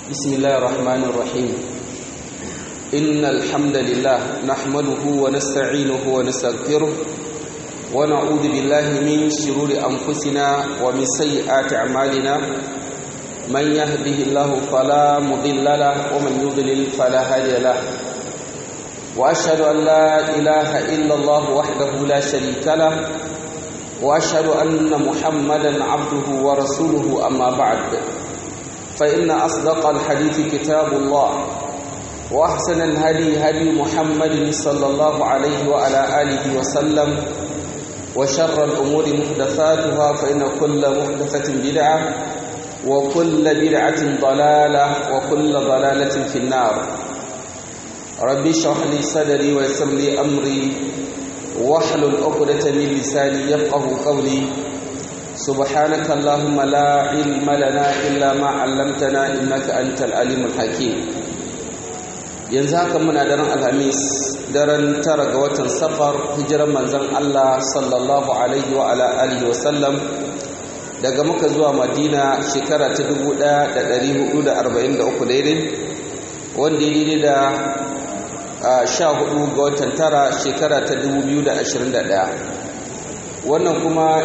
بسم الله الرحمن الرحيم إن الحمد لله نحمده ونستعينه ونستغفره ونعوذ بالله من شرور أنفسنا ومن سيئات أعمالنا من يهده الله فلا مضل له ومن يضلل فلا هادي له وأشهد أن لا إله إلا الله وحده لا شريك له وأشهد أن محمدا عبده ورسوله أما بعد فإن أصدق الحديث كتاب الله وأحسن الهدي هدي محمد صلى الله عليه وعلى آله وسلم وشر الأمور محدثاتها فإن كل محدثة بدعة وكل بدعة ضلالة وكل ضلالة في النار ربي اشرح لي صدري ويسر لي أمري واحلل عقدة من لساني يفقه قولي سبحانك اللهم لا علم لنا إلا ما علمتنا إنك أنت العليم الحكيم yanzu haka muna daren alhamis daren tara ga watan safar hijiran manzon Allah sallallahu alaihi wa ala alihi wa sallam daga muka zuwa madina shekara ta 1443 daidai wanda ya daidai da sha hudu ga watan tara shekara ta 2021 wannan kuma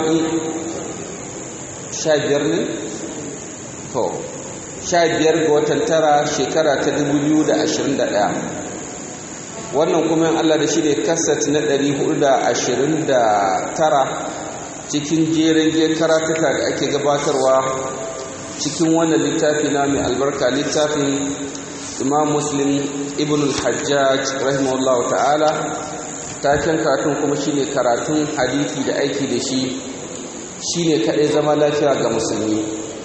sha biyar ne? to sha biyar ga watan tara shekara ta 2021 wannan kuma yin Allah da shi ne kasat na 429 cikin jerin je karatuka da ake gabatarwa cikin wannan littafi na mai albarka littafin imam muslim ibn al-hajjaj rahimahullah ta'ala taken karatun kuma shine karatun hadithi da aiki da shi shine kadai zama lafiya ga musulmi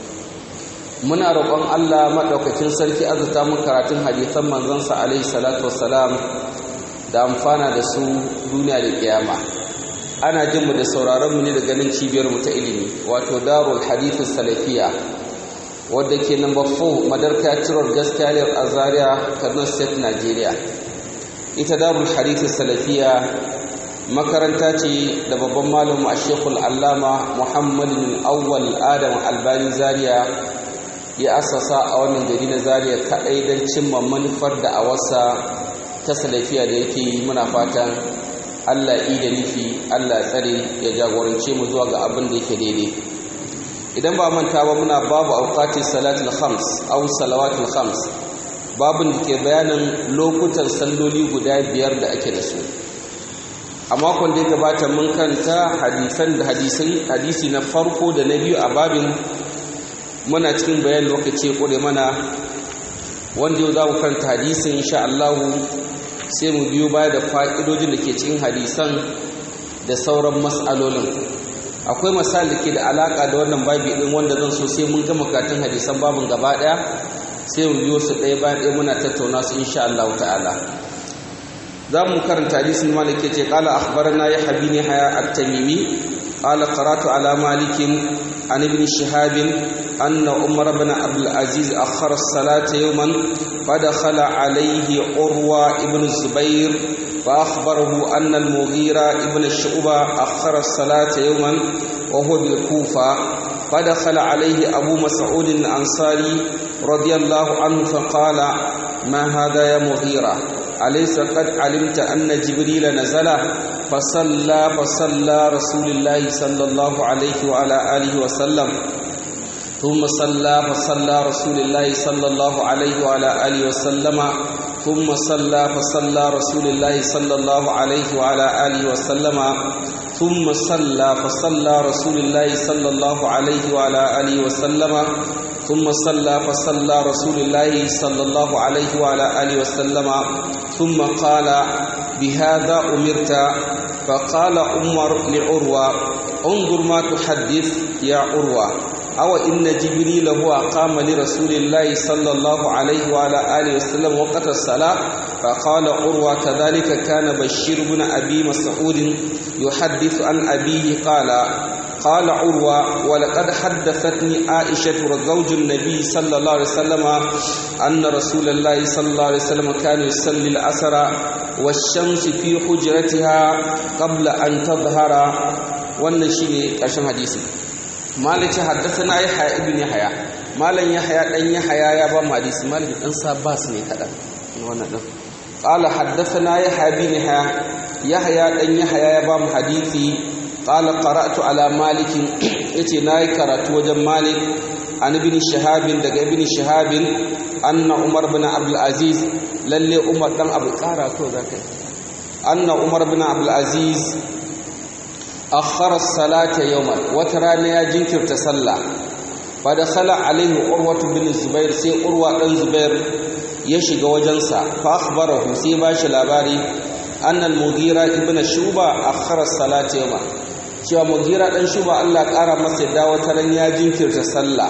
muna roƙon Allah maɗaukakin sarki azuta mu karatun hadithan manzansa alaihi salatu wassalam da amfana da su duniya da kiyama ana jin mu da sauraron mu ne da ganin cibiyar mu ta ilimi wato darul hadith salafiya wadda ke number 4 madarka tirar gaskiyar azaria Kaduna State Nigeria ita darul hadith salafiya makaranta ce da babban malamu a shekul allama muhammadin awwal adam albani zaria ya asasa a wannan gari na zaria kaɗai don cimma manufar da a wasa ta salafiya da yake yi muna fatan allah yi da nufi allah tsare ya jagorance mu zuwa ga abin da yake daidai idan ba manta ba muna babu auqatin salatul khams aw salawatul khams babin da ke bayanin lokutan salloli guda biyar da ake da su a makon da ya gabata mun kanta hadisan da hadisai hadisi na farko da na biyu a babin muna cikin bayan lokaci kure mana wanda yau za mu kanta hadisin insha Allah sai mu biyo baya da fa'idojin da ke cikin hadisan da sauran mas'alolin akwai misali da ke da alaka da wannan babi din wanda zan so sai mun gama karatun hadisan babin gaba daya sai mu biyo su ɗaya bayan ɗaya muna tattauna su insha Allah ta'ala za mu karanta hadisin malik yace qala akhbarana ya habini haya at-tamimi qala qara'tu ala malik an ibn shihab anna umar ibn abdul aziz akhara as-salata yawman fadakhala alayhi urwa ibn zubair فأخبره أن المغيرة ابن الشعبة أخر الصلاة يوما وهو بالكوفة فدخل عليه أبو مسعود الأنصاري رضي الله عنه فقال ما هذا يا مغيرة أليس قد علمت أن جبريل نزل فصلى فصلى رسول الله صلى الله عليه وعلى آله وسلم ثم صلى فصلى رسول الله صلى الله عليه وعلى آله وسلم ثم صلى فصلى رسول الله صلى الله عليه وعلى آله وسلم ثم صلى فصلى رسول الله صلى الله عليه وعلى آله وسلم ثم صلى فصلى رسول الله صلى الله عليه وعلى آله وسلم ثم قال بهذا أمرت فقال عمر لعروة انظر ما تحدث يا عروة أو إن جبريل هو قام لرسول الله صلى الله عليه وعلى آله وسلم وقت الصلاة فقال عروة كذلك كان بشير بن أبي مسعود يحدث عن أبيه قال قال عروة ولقد حدثتني عائشة زوج النبي صلى الله عليه وسلم أن رسول الله صلى الله عليه وسلم كان يصلي العصر والشمس في حجرتها قبل أن تظهر wannan shine ƙarshen hadisi malik ce haddathana yahya ibn yahya malan yahya dan yahya ya ba mu hadisi malik dan sabas ne kadan wannan din qala haddathana yahya ibn yahya yahya dan yahya ya ba mu hadisi qala qara'tu ala malik yace nayi karatu wajen malik an ibn shihab daga ibn shihab anna umar bin abdul aziz lalle umar dan abu kara ko zakai anna umar bin abdul aziz akhara as-salata yawman wata rana ya jinkirta sallah fa dakhala alaihi urwatu bin zubair sai urwa dan zubair ya shiga wajensa fa akhbarahu sai ba shi labari annal mughira ibn shuba akhara as-salata yawman cewa mughira dan shuba Allah kara masa yadda wata ran ya jinkirta sallah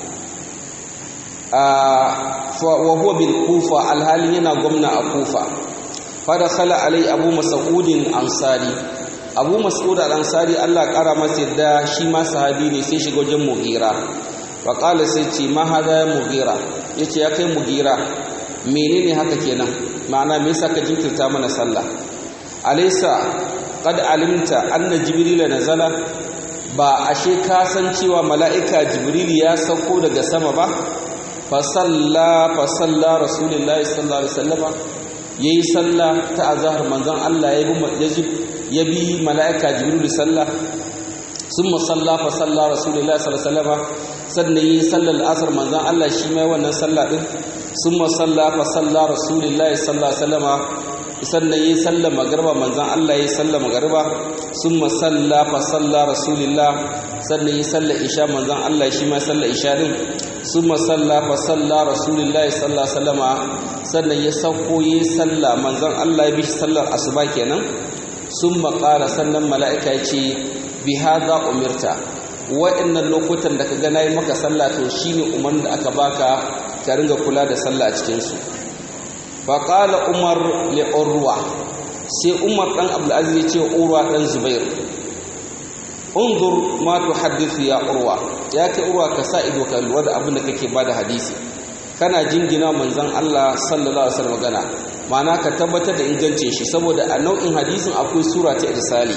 wa huwa bil kufa alhalin yana gwamna a kufa fa dakhala alai abu mas'udin ansari abu mas'ud al-ansari Allah kara masa yadda shi ma sahabi ne sai shiga wajen mughira wa qala sai ce ma hada mughira yace ya kai mughira menene haka kenan ma'ana me yasa ka jinkirta mana sallah alaysa qad alimta anna jibril nazala ba ashe ka san cewa mala'ika jibril ya sauko daga sama ba fa salla fa salla rasulullahi sallallahu alaihi wasallama yayi sallah ta azhar manzon Allah ya bi ya bi mala'ika jibril sallah summa salla fa salla rasulullahi sallallahu alaihi wasallama sannan yi sallar asar manzon Allah shi mai wannan sallah din summa salla fa salla rasulullahi sallallahu alaihi wasallama sannan yi sallar magarba manzon Allah yi sallar magarba summa salla fa salla rasulullah sannan yi sallar isha manzon Allah shi mai sallar isha din summa salla fa salla rasulullahi sallallahu alaihi wasallama sannan ya sauko yi sallah manzon Allah ya bi sallar asuba kenan summa qala sannan mala'ika ya ce bi hadha umirta wa'annan lokutan da ka ga nayi maka sallah to shine umarnin da aka baka ka ringa kula da sallah a cikin su fa qala umar li urwa sai umar dan abdul aziz ya ce urwa dan zubair unzur ma tuhaddithu ya urwa ya kai urwa ka sa ido ka lura da abin da kake bada hadisi kana jingina manzon Allah sallallahu alaihi wasallam magana ma'ana ka tabbatar da ingancin shi saboda a nau'in hadisin akwai sura ta irsali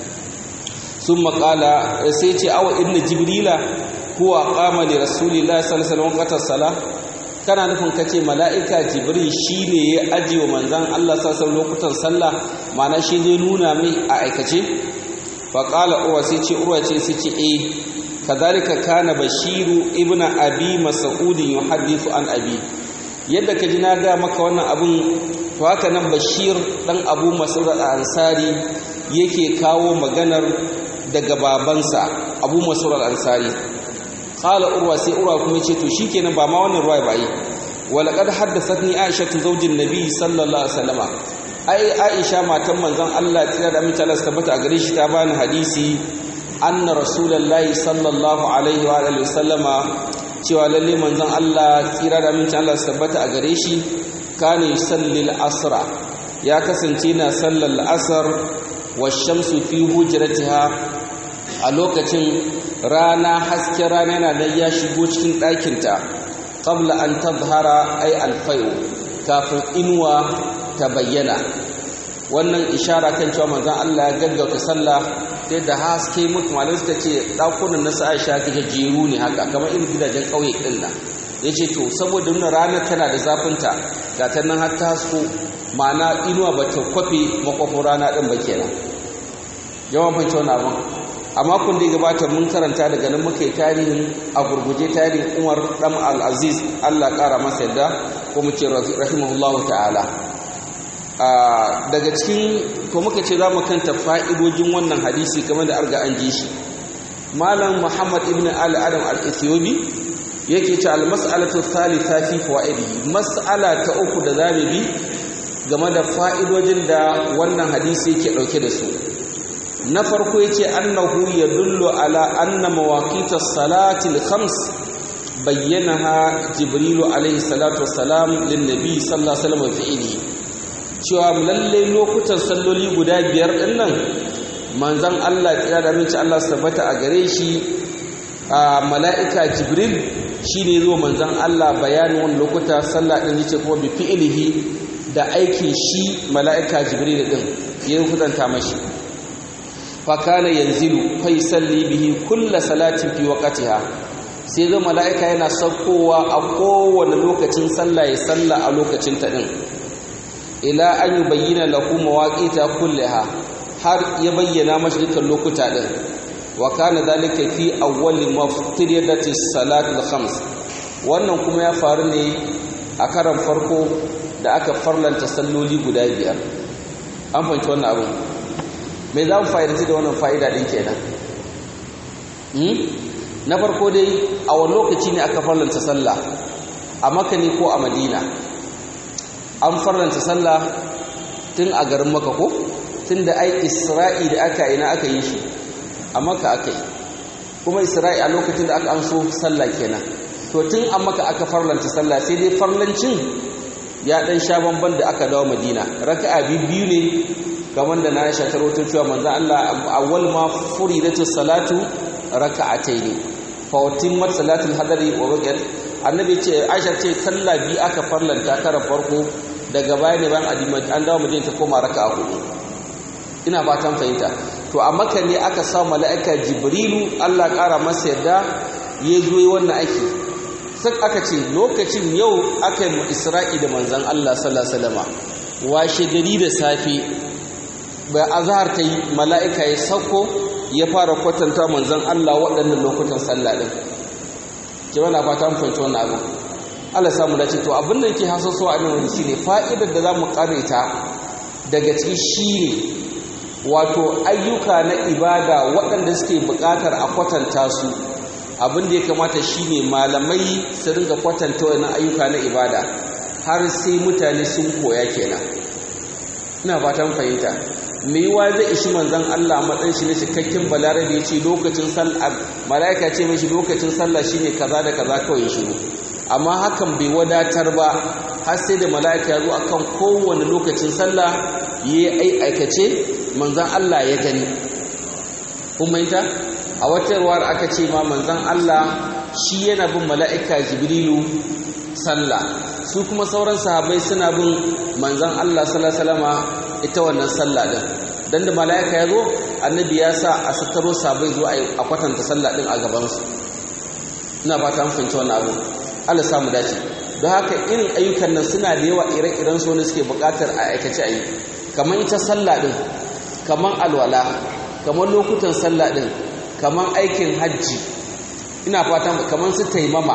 sun maƙala sai ce awa inna jibrila huwa qama li rasulillahi sallallahu alaihi wasallam sala kana nufin kace mala'ika jibril shine ya aje wa manzon Allah sallallahu lokutan sallah ma'ana shi zai nuna mai a aikace fa qala uwa sai ce urwa ce sai ce eh kadhalika kana bashiru ibnu abi mas'ud yuhaddithu an abi yadda ka ji na ga maka wannan abun to haka nan bashir dan abu mas'ud al-ansari yake kawo maganar daga babansa abu mas'ud al-ansari qala urwa sai urwa kuma ce to shikenan ba ma wannan ruwa ba yi walaqad haddathatni aisha zawjin nabi sallallahu alaihi wasallama ai aisha matan manzon Allah tsira da amince Allah tabbata a gare shi ta bani hadisi anna rasulullahi sallallahu alaihi wa alihi wasallama cewa lalle manzon Allah tsira da amince Allah tabbata a gare shi kana yusallil asra ya kasance na sallar asar wa shamsu fi hujratiha a lokacin rana hasken rana yana da ya shigo cikin ɗakinta qabla an tadhara ay alfayu kafin inuwa ta bayyana wannan ishara kan cewa manzon Allah ya gaggauta sallah sai da haske mutu malamai suka ce ɗakunan na sa Aisha jeru ne haka kamar irin gidajen ƙauye ɗin nan yace to saboda nuna rana tana da zafinta ga ta nan har ta hasko ma'ana inuwa ba ta kwafe makwafin rana ɗin ba kenan yawan fanci wani abin a makon da ya gabata mun karanta daga nan muka yi tarihin a gurguje tarihin umar ɗan al'aziz allah ƙara masa yadda ko mu ce rahimahullahu ta'ala daga cikin ko muka ce za mu kanta fa'idojin wannan hadisi kamar da arga an ji shi malam muhammad ibn ali adam al-ethiopi yake ce al-mas'alatu thalitha fi fawaidihi mas'ala ta uku da zamu bi game da fa'idojin da wannan hadisi yake dauke da su na farko yace annahu yadullu ala anna mawaqitas salati al-khams bayyanaha jibrilu alayhi salatu wassalam lin nabi sallallahu alaihi wasallam fi'ili cewa lalle lokutan salloli guda biyar din nan manzon Allah tsira da minci Allah tabbata a gare shi a mala'ika jibril shine zo manzon Allah bayanin wannan lokuta sallah din yace kuma bi fi'ilihi da aikin shi mala'ika jibril din ya hudanta mashi fa kana yanzilu fa yusalli bihi kull salatin fi waqtiha sai ga mala'ika yana saukowa a kowane lokacin sallah ya salla a lokacin ta din ila an yubayyana lahu mawaqita kullaha har ya bayyana mashi dukkan lokuta din wa kana dhalika fi awwal maftiriyati salatul khams wannan kuma ya faru ne a karan farko da aka farlanta salloli guda biyar an fahimci wannan abu me za mu fa'idanci da wannan fa'ida din kenan na farko dai a wani lokaci ne aka farlanta sallah a maka ne ko a madina an farlanta sallah tun a garin maka ko tun da ai isra'i da aka yi na aka yi shi a maka aka yi kuma isra'i a lokacin da aka an so sallah kenan to tun a maka aka farlanta sallah sai dai farlancin ya dan sha bamban da aka dawo madina raka'a biyu ne kamar da na sha taroto cewa manzo Allah awwal ma furidatu salatu raka'ataini fa utimmat salatul hadari wa baqiyat annabi ce Aisha ce sallah bi aka farlanta kara farko daga baya ne bayan adima an dawo madina ta koma raka'a hudu ina fatan fahimta to a maka ne aka sa mala'ika jibrilu Allah kara masa yarda ya zo yi wannan aiki sai aka ce lokacin yau aka yi isra'i da manzan Allah sallallahu alaihi wasallam washe gari da safe bai azhar ta yi mala'ika ya sauko ya fara kwatanta manzan Allah waɗannan lokutan sallah din jama'a na fata mun fahimci wannan abu Allah samu dace to abin da yake hasaso a nan shine fa'idar da zamu karanta daga ciki shine wato ayyuka na ibada waɗanda suke buƙatar a kwatanta su abin da ya kamata shine malamai su ringa kwatanta wannan ayyuka na ibada har sai mutane sun koya kenan ina fatan fahimta me yiwa zai ishi manzon Allah a matsayin shi na cikakken balarabe ya ce lokacin sallah malaika ce mishi lokacin sallah shine kaza da kaza kawai shiru amma hakan bai wadatar ba har sai da malaika ya zo akan kowane lokacin sallah yayi aikace manzon Allah ya gani kuma ita a wata ruwar aka ce ma manzon Allah shi yana bin mala'ika jibrilu sallah su kuma sauran sahabai suna bin manzon Allah sallallahu ita wannan sallah din dan da mala'ika ya zo annabi ya sa a sattaro sahabai zo a kwatanta sallah din a gaban su ina fata mun fahimci wannan abu Allah samu dace don haka irin ayyukan nan suna da yawa ire-iren su ne suke buƙatar a aikace a yi kamar ita sallah din kamar alwala kamar lokutan sallah din kamar aikin hajji ina fatan kamar su taimama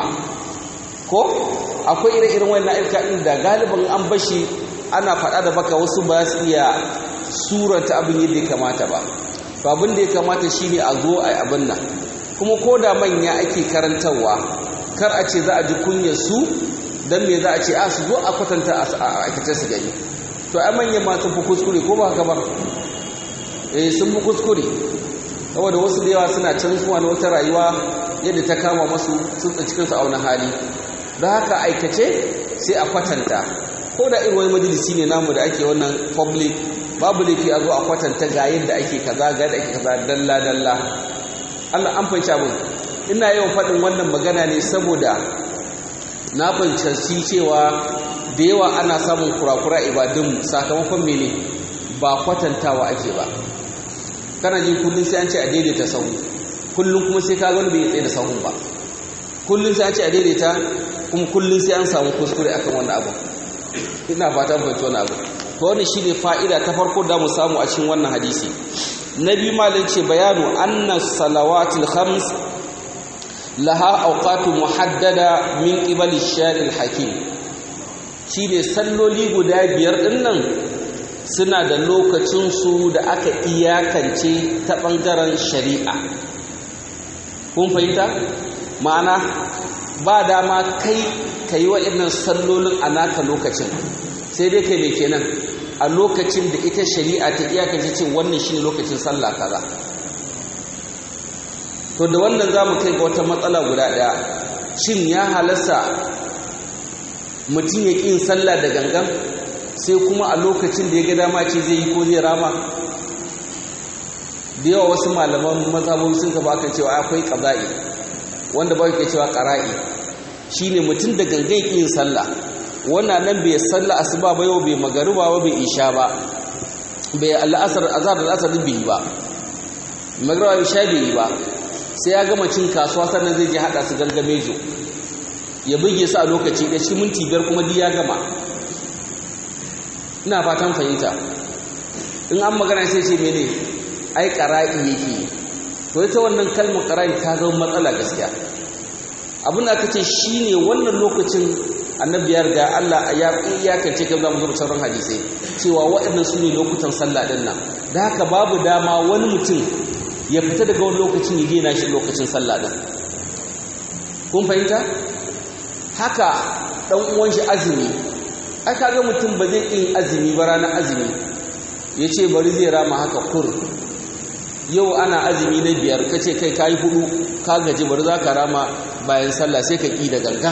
ko akwai ire-iren wannan ayyuka din da galibin an bashi ana faɗa da baka wasu ba su iya suranta abin yadda ya kamata ba to abin da ya kamata shine a zo a abin nan kuma ko da manya ake karantarwa kar a ce za a ji kunyar su dan me za a ce a su zo a kwatanta a aikace su gani to ai manyan ma sun fi kuskure ko ba haka ba eh sun fi kuskure saboda wasu da yawa suna canzuwa na wata rayuwa yadda ta kama masu sun tsinci kansu a wani hali don haka aikace sai a kwatanta ko da irin wani majalisi ne namu da ake wannan public babu laifi a zo a kwatanta ga yadda ake kaza ga yadda ake kaza dalla dalla Allah an fahimci abin ina yawan faɗin wannan magana ne saboda na fahimci cewa da yawa ana samun kurakura ibadun sakamakon mene ba kwatantawa ake ba kana jin kullum sai an ce a daidaita sahu kullum kuma sai ka gani bai tsaye da sahun ba kullum sai an ce a daidaita kuma kullum sai an samu kuskure akan wannan abu ina fata fahimci wannan abu to wannan shine fa'ida ta farko da mu samu a cikin wannan hadisi na biyu malin ce bayanu anna salawatul khams laha awqatu muhaddada min qibali shari'il hakim shine salloli guda biyar din nan suna da lokacinsu da aka iyakance ta ɓangaren shari'a kun fahimta ma'ana ba dama kai ka yi waɗannan sallolin a naka lokacin sai dai kai mai kenan a lokacin da ita shari'a ta iyakance ce wannan shine lokacin sallah kaza to da wannan za mu kai ga wata matsala guda ɗaya shin ya halasta mutum ya ƙin sallah da gangan sai kuma a lokacin da ya ga dama ce zai yi ko zai rama da yawa wasu malaman mazhabobi sun gaba kan cewa akwai qaza'i wanda ba ke cewa qara'i shine mutum da gangan yin sallah wannan nan bai sallah asuba ba yau bai magariba ba bai isha ba bai al'asar azhar da asar bai ba magriba isha bai yi ba sai ya gama cin kasuwa sannan zai je hada su gangamejo ya buge su a lokaci da shi minti biyar kuma duk ya gama ina fatan fahimta in an magana sai ce mene ai qara'i yake to ita wannan kalmar qara'i ta zama matsala gaskiya abin da aka ce shine wannan lokacin annabi ya riga Allah ya iyakance kan zamu zuba sauran hadisai cewa waɗannan su ne lokutan sallah din nan da haka babu dama wani mutum ya fita daga wani lokacin ya gina shi lokacin sallah din kun fahimta haka dan uwan shi azumi ai kaga mutum ba zai yin azumi ba ranar azumi yace bari zai rama haka kur yau ana azumi na biyar kace kai kai hudu ka gaji bari za ka rama bayan sallah sai ka ki da gangan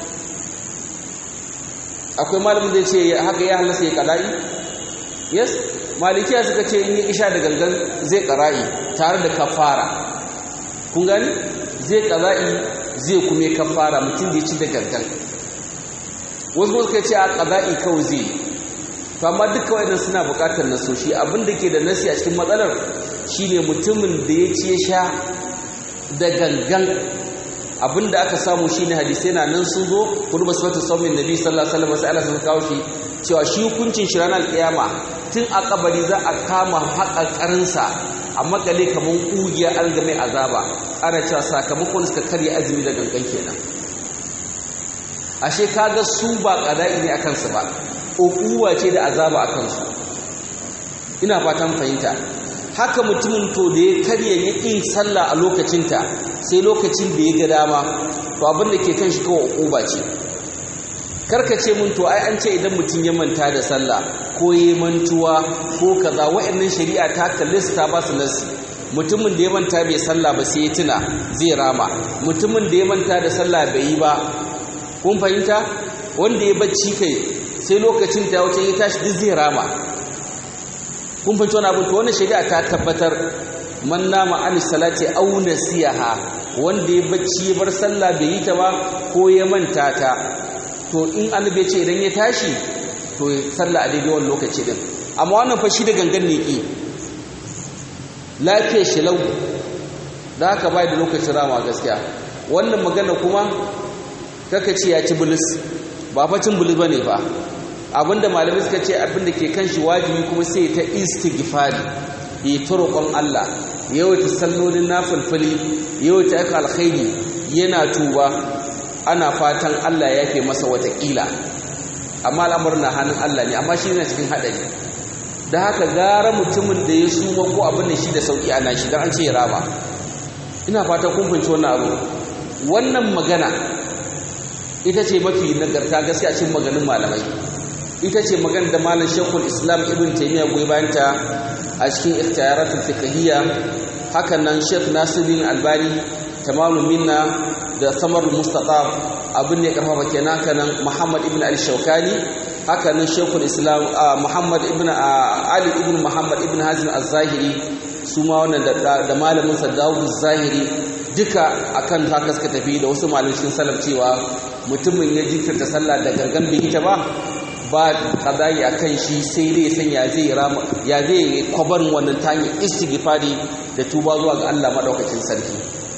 akwai malamin da ce haka ya halasta ya kala'i yes malikiya suka ce in yi isha da gangan zai kara'i tare da kafara kun gani zai kara'i zai kuma kafara mutum da ya ci da gangan wasu suka ce a kara'i kawai zai to amma duka waɗannan suna buƙatar nasoshi abin da ke da nasi a cikin matsalar shine mutumin da ya ci ya sha da gangan abinda aka samu shine hadisai na nan sun zo kurba sifatu saumin nabi sallallahu alaihi wasallam sai Allah sun kawo shi cewa shi hukuncin shi ranar kiyama tun a kabari za a kama haƙaƙarin sa a makale kaman kugiya an ga mai azaba ana cewa sakamakon suka karya azumi da gangan kenan ashe kaga su ba qada'i ne akan su ba ukuwa ce da azaba akan su ina fatan fahimta haka mutumin to da ya karya ya ƙin sallah a lokacinta sai lokacin da ya ga dama to abin da ke kan shi kawai uquba ce karka ce mun to ai an ce idan mutum ya manta da sallah ko ya mantuwa ko kaza wa'annan shari'a ta kalli su ta ba su nasi mutumin da ya manta bai sallah ba sai ya tuna zai rama mutumin da ya manta da sallah bai yi ba kun fahimta wanda ya bacci kai sai lokacin da ya wuce ya tashi duk zai rama kun fahimci wani abin to wannan shari'a ta tabbatar man nama an salati aw nasiyaha wanda ya bacci ya bar sallah bai yi ta ba ko ya manta ta to in annabi ya ce idan ya tashi to sallah a daidai wannan lokaci din amma wannan fa shi da gangan ne ki lafiyar shi lau da haka bai da lokacin rama gaskiya wannan magana kuma kaka ce ya ci bulus ba fa cin bulus bane fa abinda malamai suka ce abinda ke kan shi wajibi kuma sai ta istighfari yi ta roƙon Allah yawaita sallolin nafilfili yawaita aka alkhairi yana tuba ana fatan Allah ya fi masa watakila amma al'amarin na hannun Allah ne amma shi yana cikin haɗari da haka gara mutumin da ya suma ko abin da shi da sauƙi ana shi don an ce ya rama ina fatan kun fahimci wannan abu wannan magana ita ce mafi nagarta gaskiya cikin maganin malamai ita ce magana da malam shekul islam ibn taimiyya goyi bayanta a cikin ikhtiyaratul fiqhiyya hakan nan shek nasiruddin albani tamalum minna da samar mustaqab abin ne karfafa kenan kanan muhammad ibn al-shawkani haka nan shekul islam muhammad ibn ali ibn muhammad ibn hazim az-zahiri su ma wannan da malamin sa dawud zahiri duka akan haka suka tafi da wasu malamin cikin salaf cewa mutumin ya jinkirta sallah da gargan bai ita ba ba qada'i akan shi sai dai san ya zai rama ya zai kwabarin wannan tani istighfari da tuba zuwa ga Allah madaukakin sarki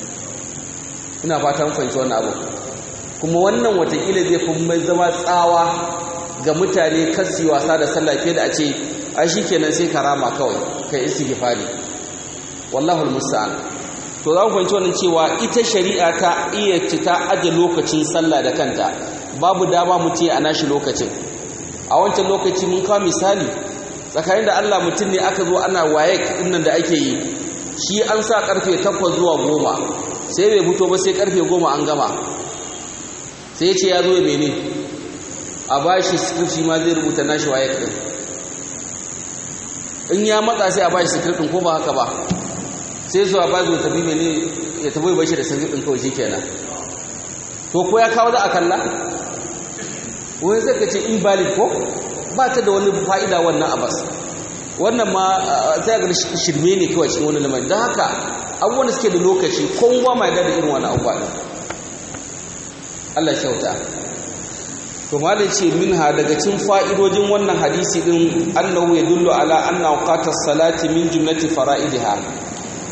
ina fatan fahimci wannan abu kuma wannan watakila zai fi mai zama tsawa ga mutane kasi wasa da sallah fiye da a ce ai shikenan sai karama kawai kai istighfari wallahu almusta'an to za ku fahimci wannan cewa ita shari'a ta iya cita aje lokacin sallah da kanta babu dama mutum a nashi lokacin a wancan lokaci mun kawo misali tsakanin da Allah mutum ne aka zo ana waye nan da ake yi shi an sa karfe 8 zuwa 10 sai bai fito ba sai karfe 10 an gama sai ya ce ya zo mene a bashi script shi ma zai rubuta nashi waye din in ya matsa sai a bashi script din ko ba haka ba sai zuwa ba zo tafi mene ya tafi bashi da script din kawai shikenan to ko ya kawo za a kalla wani zai ka ce invalid ko ba ta da wani fa'ida wannan abas wannan ma sai ga shirme ne kawai cikin wani lamari don haka abubuwan da suke da lokaci kowa mai da irin wani abubuwa ɗin Allah kyauta to malai ce minha daga cikin fa'idojin wannan hadisi din annahu yadullu ala anna awqatas salati min jumlati fara'idiha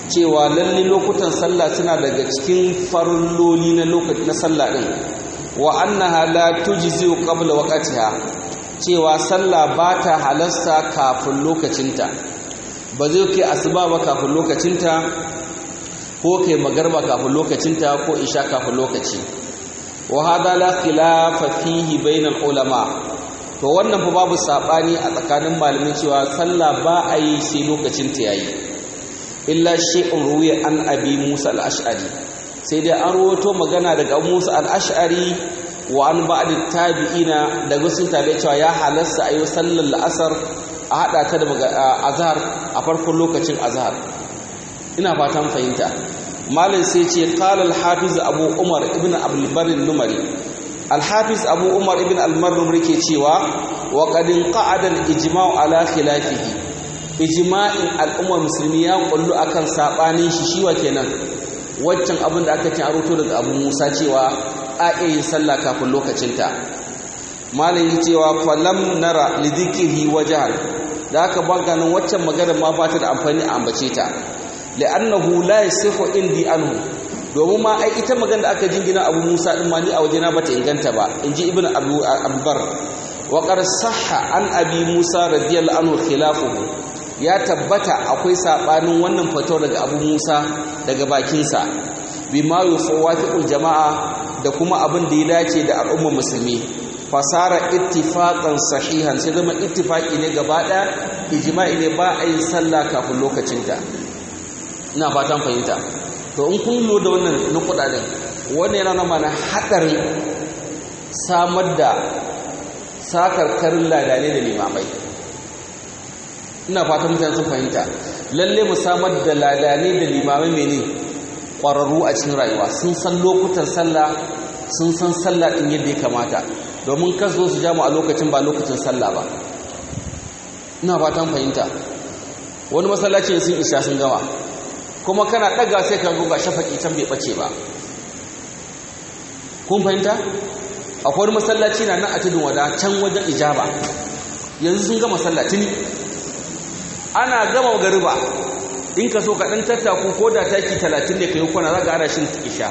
cewa lalle lokutan sallah suna daga cikin farilloli na lokaci na sallah din wa annaha la tujzi qabla waqtiha cewa sallah ba ta halasta kafin lokacinta ba zai kai asuba ba kafin lokacinta ko kai magarba kafin lokacinta ko isha kafin lokaci wa hada la khilafa fihi bainal ulama to wannan fa babu sabani a tsakanin malamin cewa sallah ba a yi sai lokacinta yayi illa shay'un ruwiya an abi Musa al-Ash'ari sai dai an rawato magana daga Musa al-Ash'ari wa an ba'd tabi'ina daga sun tabi cewa ya halasta ayi sallar la'asar a hada ta da azhar a farkon lokacin azhar ina fatan fahimta malam sai ce qala al-hafiz abu umar ibn abdul bar numari al-hafiz abu umar ibn al-mar numari ke cewa wa qad qa'ada al-ijma'u ala khilafihi ijma'in al'ummar musulmi ya kullu akan sabanin shi shiwa kenan waccan abin da aka ce a ruto daga abu musa cewa a iya yin sallah kafin lokacinta malam yi cewa falam nara lidhikrihi wajhan da aka ba ganin waccan maganar ma ba ta da amfani a ambace ta li'annahu la yasihu indi anhu domin ma ai ita magana da aka jingina Abu Musa din ma ni a wajena bata inganta ba inji Ibn Abu Abbar wa qad sahha an Abi Musa radiyallahu anhu khilafuhu ya tabbata akwai sabanin wannan fito daga Abu Musa daga bakin sa bima yufawafiqul jama'a da kuma abin da ya dace da al'ummar musulmi fasara ittifaqan sahihan sai zama ittifaqi ne gaba daya ijma'i ne ba a yin sallah kafin lokacinta ina fatan fahimta to in kun lo da wannan na kudaden wannan yana mana hadarin samar da sakarkarin ladane da limamai ina fatan mutane sun fahimta lalle mu samar da ladane da limamai mene ƙwararru a cikin rayuwa sun san lokutan sallah sun san sallah din yadda ya kamata domin kaso su jamu a lokacin ba lokacin sallah ba ina fatan fahimta wani masallaci sun isa sun gama kuma kana ɗaga sai ka ga shafaki can bai ɓace ba kun fahimta akwai wani masallaci na nan a tudun wada can wajen ijaba yanzu sun gama sallatini ana gama gariba in ka so ka ɗan tattaku ko da taki talatin ne ka yi kwana za ka ana shin isha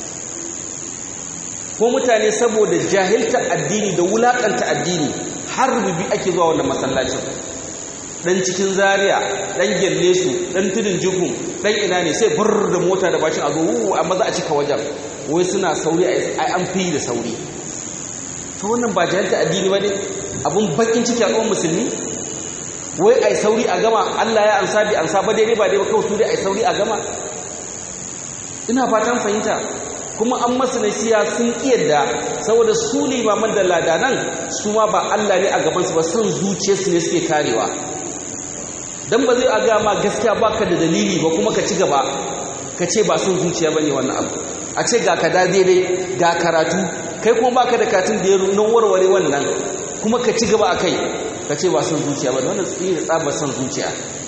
ko mutane saboda jahilta addini da wulaƙanta addini har rububi ake zuwa wannan masallacin dan cikin zaria dan gelle su dan tudun jikun dan ina ne sai bar da mota da bashin a zo wu amma za a cika wajen wai suna sauri ai an fi da sauri to wannan ba jahilta addini bane abun bakin ciki a musulmi wai ai sauri a gama Allah ya ansa bi ansa ba daidai ba dai ba kawai su dai ai sauri a gama ina fatan fahimta kuma an masu nasiya sun kiyarda saboda su limaman da ladanan su ma ba Allah ne a gabansu ba son zuciyarsu ne suke karewa dan ba zai aga ma gaskiya baka da dalili ba kuma ka ci gaba ka ce ba son zuciya bane wannan abu a ce ga ka da daidai ga karatu kai kuma baka da katin da ya nuna warware wannan kuma ka ci gaba akai ka ce ba son zuciya ba wannan tsiri tsabar son zuciya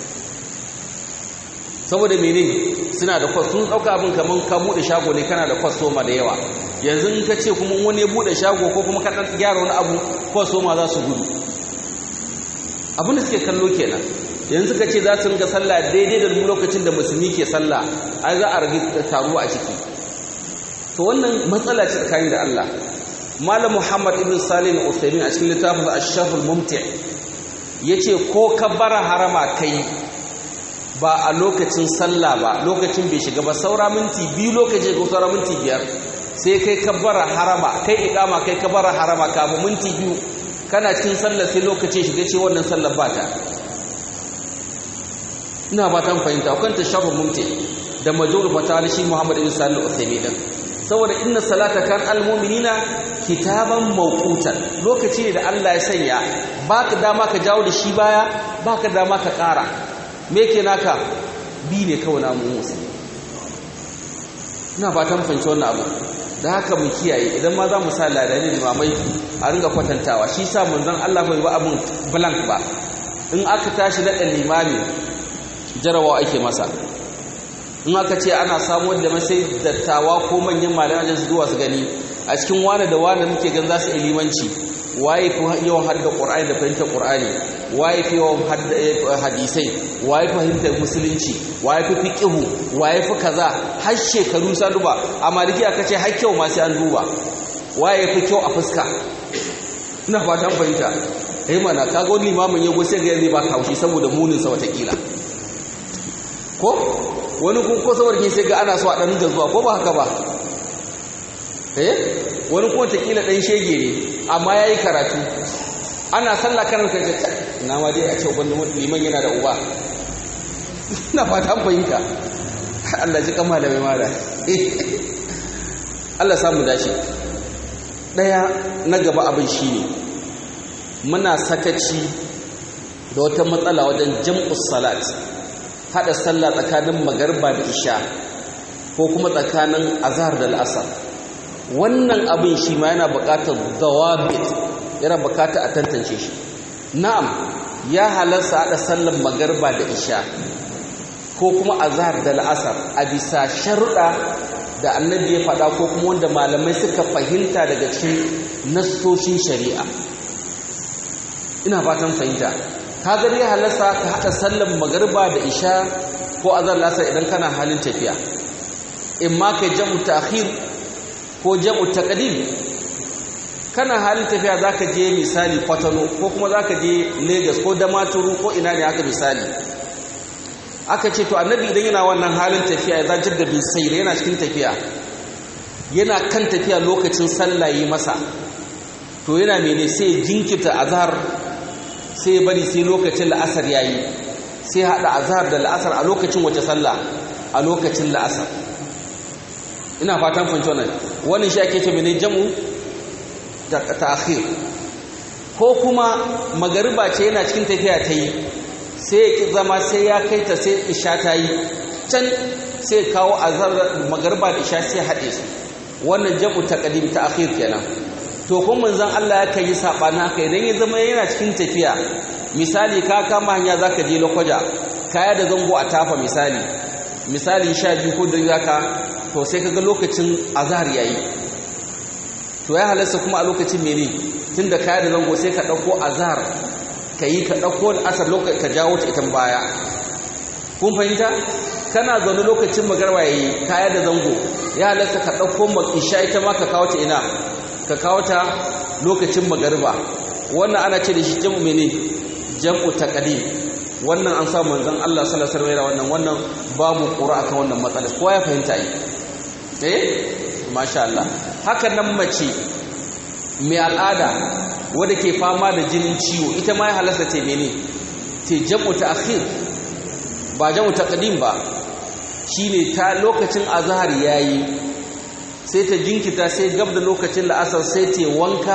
saboda mene suna da kwas sun dauka abin kaman ka bude shago ne kana da kwastoma da yawa yanzu in ka ce kuma wani ya bude shago ko kuma ka gyara wani abu kwastoma za su gudu abin da suke kallo kenan yanzu ka ce za su ringa sallah daidai da lokacin da musulmi ke sallah ai za a rage taruwa a ciki to wannan matsala ce tsakanin da Allah malam Muhammad ibn Salim al-Uthaymeen a cikin littafin Ash-Sharh al-Mumti' yace ko kabbara harama kai ba a lokacin sallah ba lokacin bai shiga ba saura minti biyu lokacin ko saura minti biyar sai kai kabbara harama kai iqama kai kabbara harama kafin minti biyu kana cikin sallah sai lokacin shiga ce wannan sallar ba ta ina ba ta fahimta kan ta shafa mumti da major fata da shi Muhammad ibn Salih al-Uthaymeen din saboda inna salata kan al-mu'minina kitaban mawqutan lokaci ne da Allah ya sanya baka dama ka jawo da shi baya baka dama ka ƙara me ke naka bi ne kawai namu musu ina fatan fahimci wannan abu da haka mu kiyaye idan ma za mu sa ladani limamai a ringa kwatantawa shi sa manzon Allah bai ba abun blank ba in aka tashi na limami jarawa ake masa in aka ce ana samu da sai dattawa ko manyan malaman su zuwa su gani a cikin wani da wani muke gan za su limanci waye fi yawan hadda qur'ani da fahimtar qur'ani waye fi yawan hadisai waye fahimtar musulunci waye fi fiqhu waye fi kaza har shekaru sa duba a maliki aka ce har kyau ma sai an duba waye fi kyau a fuska ina fatan fahimta eh mana kaga wani limamin yago sai ga zai ba haushi saboda munin sa watakila ko wani kun ko saboda sai ga ana so a dan zuwa ko ba haka ba eh wani kuma watakila dan shege ne amma yayi karatu ana sallah karar kai ce na ma dai a ce wani liman yana da uba ina fatan fahimta Allah ji kama da mai mara Allah samu dashi daya na gaba abin shine muna sakaci da wata matsala wajen jam'us salat hada sallah tsakanin magarba da isha ko kuma tsakanin azhar da al'asar wannan abin shi ma yana buƙatar dawabit yana buƙatar a tantance shi na'am ya halarsa hada sallar magarba da isha ko kuma azhar da al'asar a bisa sharuɗa da annabi ya faɗa ko kuma wanda malamai suka fahimta daga cikin nassoshin shari'a ina fatan fahimta ka gari ya halarsa ka haɗa sallar magarba da isha ko azhar lasar idan kana halin tafiya in ma kai jam'u ta'khir ko jam'u taqdim kana halin tafiya zaka je misali Kwatano ko kuma zaka je Lagos ko Damaturu ko ina ne haka misali aka ce to annabi idan yana wannan halin tafiya ya zajir da bin sayr yana cikin tafiya yana kan tafiya lokacin sallah yi masa to yana mene sai jinkirta azhar sai bari sai lokacin la'asar yayi sai hada azhar da la'asar a lokacin wace sallah a lokacin la'asar ina fatan fahimci wannan wannan shi ake ce mene jam'u ta'khir ko kuma magariba ce yana cikin tafiya ta yi sai ya ki zama sai ya kai ta sai isha ta yi can sai kawo azhar magariba da isha sai haɗe su wannan jam'u taqdim ta'khir kenan to kun manzon Allah ya kai sabana haka idan ya zama yana cikin tafiya misali ka kama hanya zaka je lokaja kaya da zango a tafa misali misali 12 ko da zaka to sai kaga lokacin azhar yayi to ya halarsa kuma a lokacin mene tunda kaya da zango sai ka dauko azhar kai ka dauko asar lokacin ka jawo ta ita baya kun fahimta kana zaune lokacin magarba yayi kaya da zango ya halarsa ka dauko isha ita ma ka kawo ta ina ka kawo ta lokacin magarba wannan ana ce da shi jam'u mene jam'u taqdim wannan an samu manzon Allah sallallahu alaihi wasallam wannan wannan babu qura akan wannan matsala kowa ya fahimta yi eh masha Allah haka nan mace mai al'ada wadda ke fama da jinin ciwo ita ma ya halasta ta mene te jam'u ta'khir ba jam'u taqdim ba shine ta lokacin azhar yayi sai ta jinkita sai gab da lokacin la'asar sai ta wanka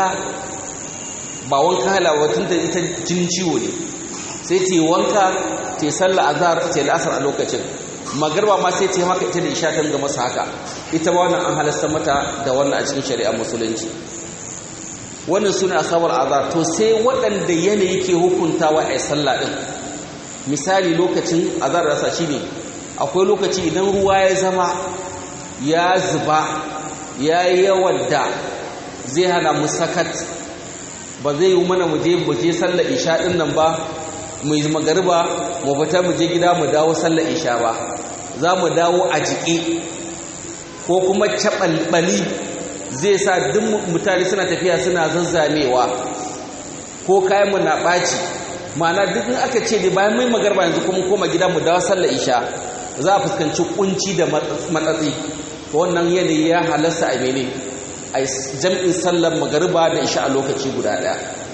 ba wanka halawatin ta ita jinin ciwo ne sai ta wanka ta salla azhar ta la'asar a lokacin magarba ma sai ta haka ita da isha ta ga masa haka ita ma wannan an halasta mata da wannan a cikin shari'ar musulunci wannan suna asabar azhar to sai waɗanda yanayi ke hukuntawa a sallah din misali lokacin azhar rasa shine akwai lokaci idan ruwa ya zama ya zuba ya yi yawan da zai hana mu sakat ba zai yi mana mu je mu je sallar isha din nan ba mu yi magariba mu fita mu je gida mu dawo sallar isha ba za mu dawo a jiki ko kuma caɓalɓali zai sa duk mutane suna tafiya suna zazzamewa ko kayan mu na ɓaci ma'ana duk in aka ce da bayan mai magarba yanzu kuma koma gida mu dawo sallar isha za a fuskanci kunci da matsatsi wannan yanayi ya halasta a mene a jam'in sallar magariba da isha a lokaci guda ɗaya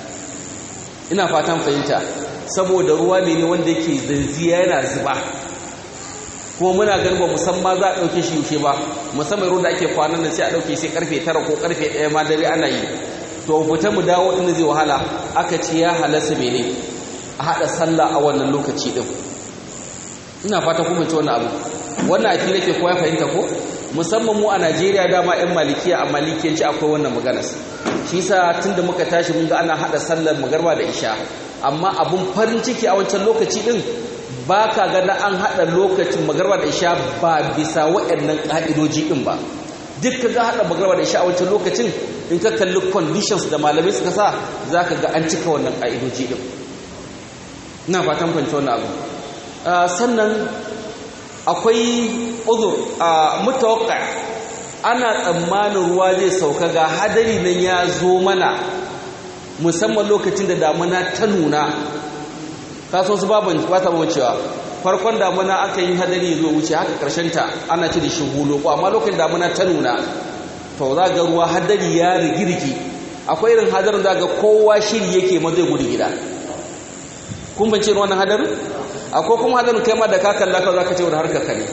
ina fatan fahimta saboda ruwa ne ne wanda yake zanziya yana zuba kuma muna ganin ba musamman za a ɗauke shi yaushe ba musamman ruwan da ake kwanan nan sai a ɗauke sai karfe tara ko karfe ɗaya ma dare ana yi to fita mu dawo inda zai wahala aka ce ya halasta mene a haɗa sallah a wannan lokaci ɗin ina fata kuma ci wannan abu wannan a fili ke koya fahimta ko musamman mu a Najeriya dama 'yan malikiya a malikiyanci akwai wannan maganar shi yasa tunda muka tashi mun ga ana hada sallar magarba da isha amma abun farin ciki a wancan lokaci din baka ga na an hada lokacin magarba da isha ba bisa waɗannan ka'idoji din ba duk kaga hada magarba da isha a wancan lokacin in ka kalli conditions da malamai suka sa za ka ga an cika wannan ƙa'idoji ɗin ina fatan fahimci wannan abu sannan akwai uzur a mutawakka ana tsammanin ruwa zai sauka ga hadari nan ya zo mana musamman lokacin da damuna ta nuna kaso su baban ba ta wucewa farkon damuna aka yi hadari zo wuce haka karshen ta ana ci da shi hulo ko amma lokacin damuna ta nuna to za ga ruwa hadari ya rigirgi akwai irin hadarin da ga kowa shiri yake ma zai gudu gida kun bance wannan hadarin akwai kuma hadarin kai ma da ka kalla ka za ka ce wani harkar ka ne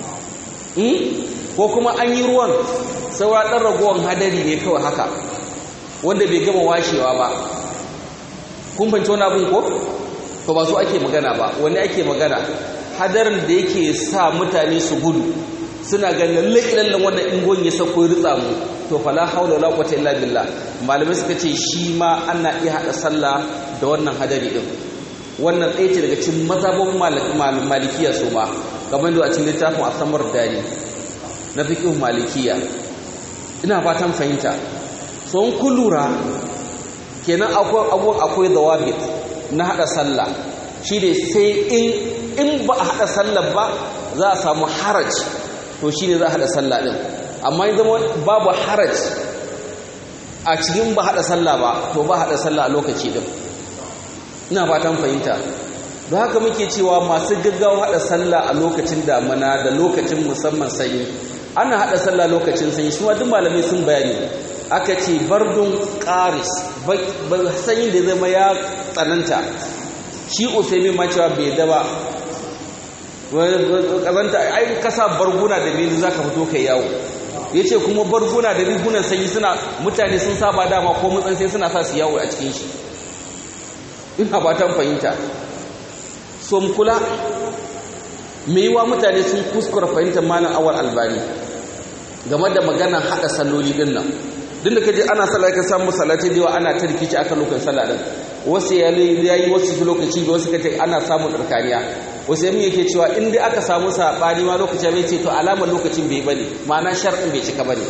ko kuma an yi ruwan saura ɗan ragowar hadari ne kawai haka wanda bai gama washewa ba kun fahimci wani abin ko to ba su ake magana ba wani ake magana hadarin da yake sa mutane su gudu suna ganin lalle wannan ingon ya sako ya ritsa mu to fala haula wala quwwata illa billah malamai suka ce shi ma ana iya hada sallah da wannan hadari din wannan ɗaya ce daga cikin mazhabin malikiya su ma kamar da a cikin littafin asamar dani na fiqh malikiya ina fatan fahimta so in kun lura kenan akwai abubuwan akwai dawabit na hada sallah shi ne sai in in ba a hada sallah ba za a samu haraj to shi ne za a hada sallah din amma in zama babu haraj a cikin ba hada sallah ba to ba hada sallah a lokaci din ina fatan fahimta don haka muke cewa masu gaggawa hada sallah a lokacin damana da lokacin musamman sanyi ana hada sallah lokacin sanyi shi ma duk malamai sun bayani aka ce bardun qaris sanyin da zama ya tsananta shi usaimin ma cewa bai da ba kazanta ai kasa barguna da mini zaka fito kai yawo yace kuma barguna da rigunan sanyi suna mutane sun saba dama ko mutsan sai suna sa su yawo a cikin shi ina fatan fahimta so mu kula me yiwa mutane sun kuskura fahimtar malam awal albani game da maganar hada salloli din nan duk da kaje ana sallah ka samu salati da yawa ana ta rikici akan lokacin sallah din wasu ya yi wasu lokaci da wasu kace ana samun tsarkaniya wasu yamin yake cewa in dai aka samu sabani ma lokacin bai ce to alamar lokacin bai bane ma'ana shar'in bai cika bane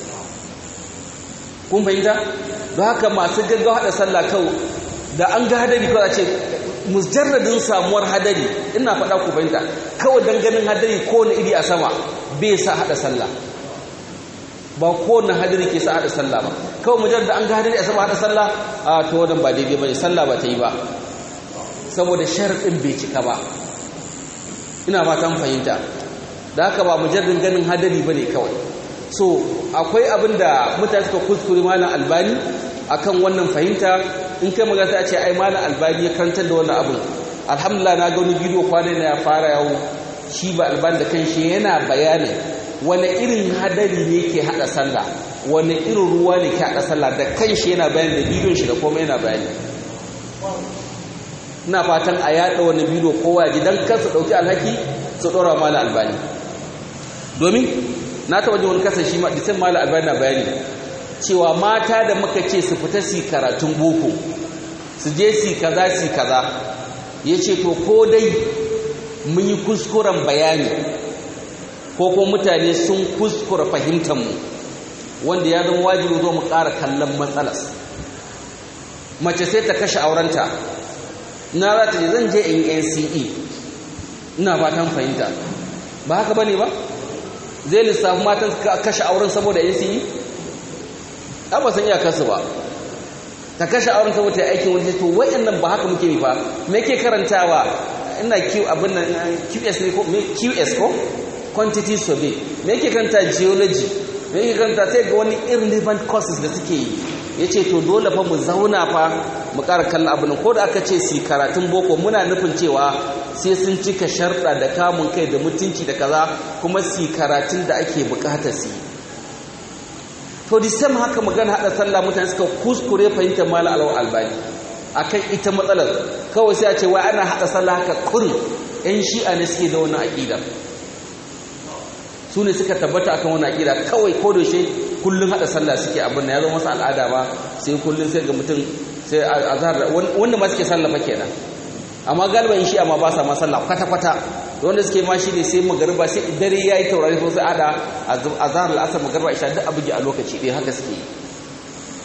kun fahimta don haka masu gaggawa hada sallah kawai da an ga hadari kawai a ce mujarradin samuwar hadari ina faɗa ku fahimta kawai dan ganin hadari kowane iri a sama bai sa hada sallah ba kowane hadari ke sa hada sallah ba kawai mujarrad an ga hadari a sama hada sallah a to wannan ba daidai bane sallah ba ta yi ba saboda sharadin bai cika ba ina fatan fahimta da haka ba mujarradin ganin hadari bane kawai so akwai abin da mutane suka kuskure malam albani akan wannan fahimta in kai magana sai a ce ai malam albani ya karantar da wannan abin alhamdulillah na ga wani bidiyo kwanan ya fara yawo shi ba albani da kanshi yana bayanin wani irin hadari ne ke hada sallah wani irin ruwa ne ke hada sallah da kanshi yana bayani da bidiyon shi da komai yana bayani ina fatan a yada wani bidiyo kowa ya ji dan kansu dauki alhaki su dora malam albani domin na taba jin wani kasa shi ma disan malam albani na bayani cewa mata da muka ce su fita su karatun boko su je su kaza su kaza ya ce to ko dai mun yi kuskuren bayani ko kuma mutane sun kuskura fahimtanmu wanda ya zama wajibi zo mu ƙara kallon matsalas mace sai ta kashe aurenta na za ta je zan je in nce ina fatan fahimta ba haka ba ne ba zai lissafi matan kashe auren saboda nce a ba san iyakarsu ba ta kashe auren saboda ya aikin wani to wayannan ba haka muke fa me ke karantawa ina q abin nan qs ne ko qs ko quantity survey me yake karanta geology me yake karanta sai ga wani irrelevant courses da suke yi yace to dole fa mu zauna fa mu ƙara kallon abin ko da aka ce si karatun boko muna nufin cewa sai sun cika sharɗa da kamun kai da mutunci da kaza kuma si karatun da ake buƙatar su to the same haka magana hada sallah mutane suka kuskure fahimtar mala alawar albani akan ita matsalar kawai sai a ce wai ana hada sallah haka kurin yan shi'a ne suke da wannan aqida su ne suka tabbata akan wannan aqida kawai ko da shi kullun hada sallah suke abin da ya zama masa al'ada ba sai kullun sai ga mutum sai azhar wanda ma suke sallah fa kenan amma galiban shi'a ma ba sa ma sallah kwata kwata wanda suke ma shi ne sai magariba sai dare yayi taurari ko sai ada azhar al-asr magariba isha duk abuji a lokaci dai haka suke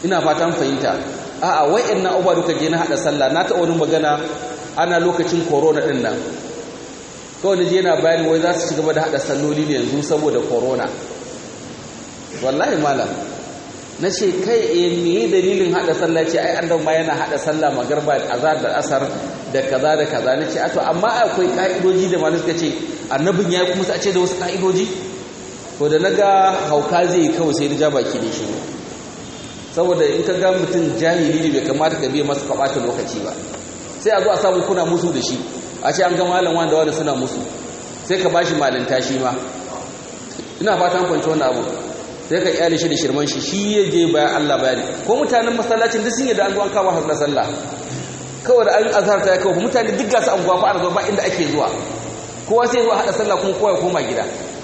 ina fatan fahimta a'a wa'annan abubuwa duka je na hada sallah na taɓa wani magana ana lokacin corona din nan kawai je na bayani wai za su ci gaba da hada salloli ne yanzu saboda corona wallahi malam na ce kai e me dalilin hada sallah ce ai an ma yana hada sallah magarba azar da asar da kaza da kaza na ce to amma akwai ka'idoji da malam suka ce annabin ya kuma a ce da wasu ka'idoji to da naga hauka zai yi kawai sai da ja baki da shi saboda in ka ga mutum jahili ne bai kamata ka biya masa kabata lokaci ba sai a zo a samu kuna musu da shi a ce an ga malam wanda wanda suna musu sai ka bashi malinta shi ma ina fatan kwanci wannan abu sai ka iyali shi da shirman shi shi ya je bayan Allah bayani ko mutanen masallacin duk sun yi da an zuwan kawo har sallah kawai da an azhar ta kawo mutane duk gasu an gwafa ana zuwa ba inda ake zuwa kowa sai zuwa hada sallah kuma kowa ya koma gida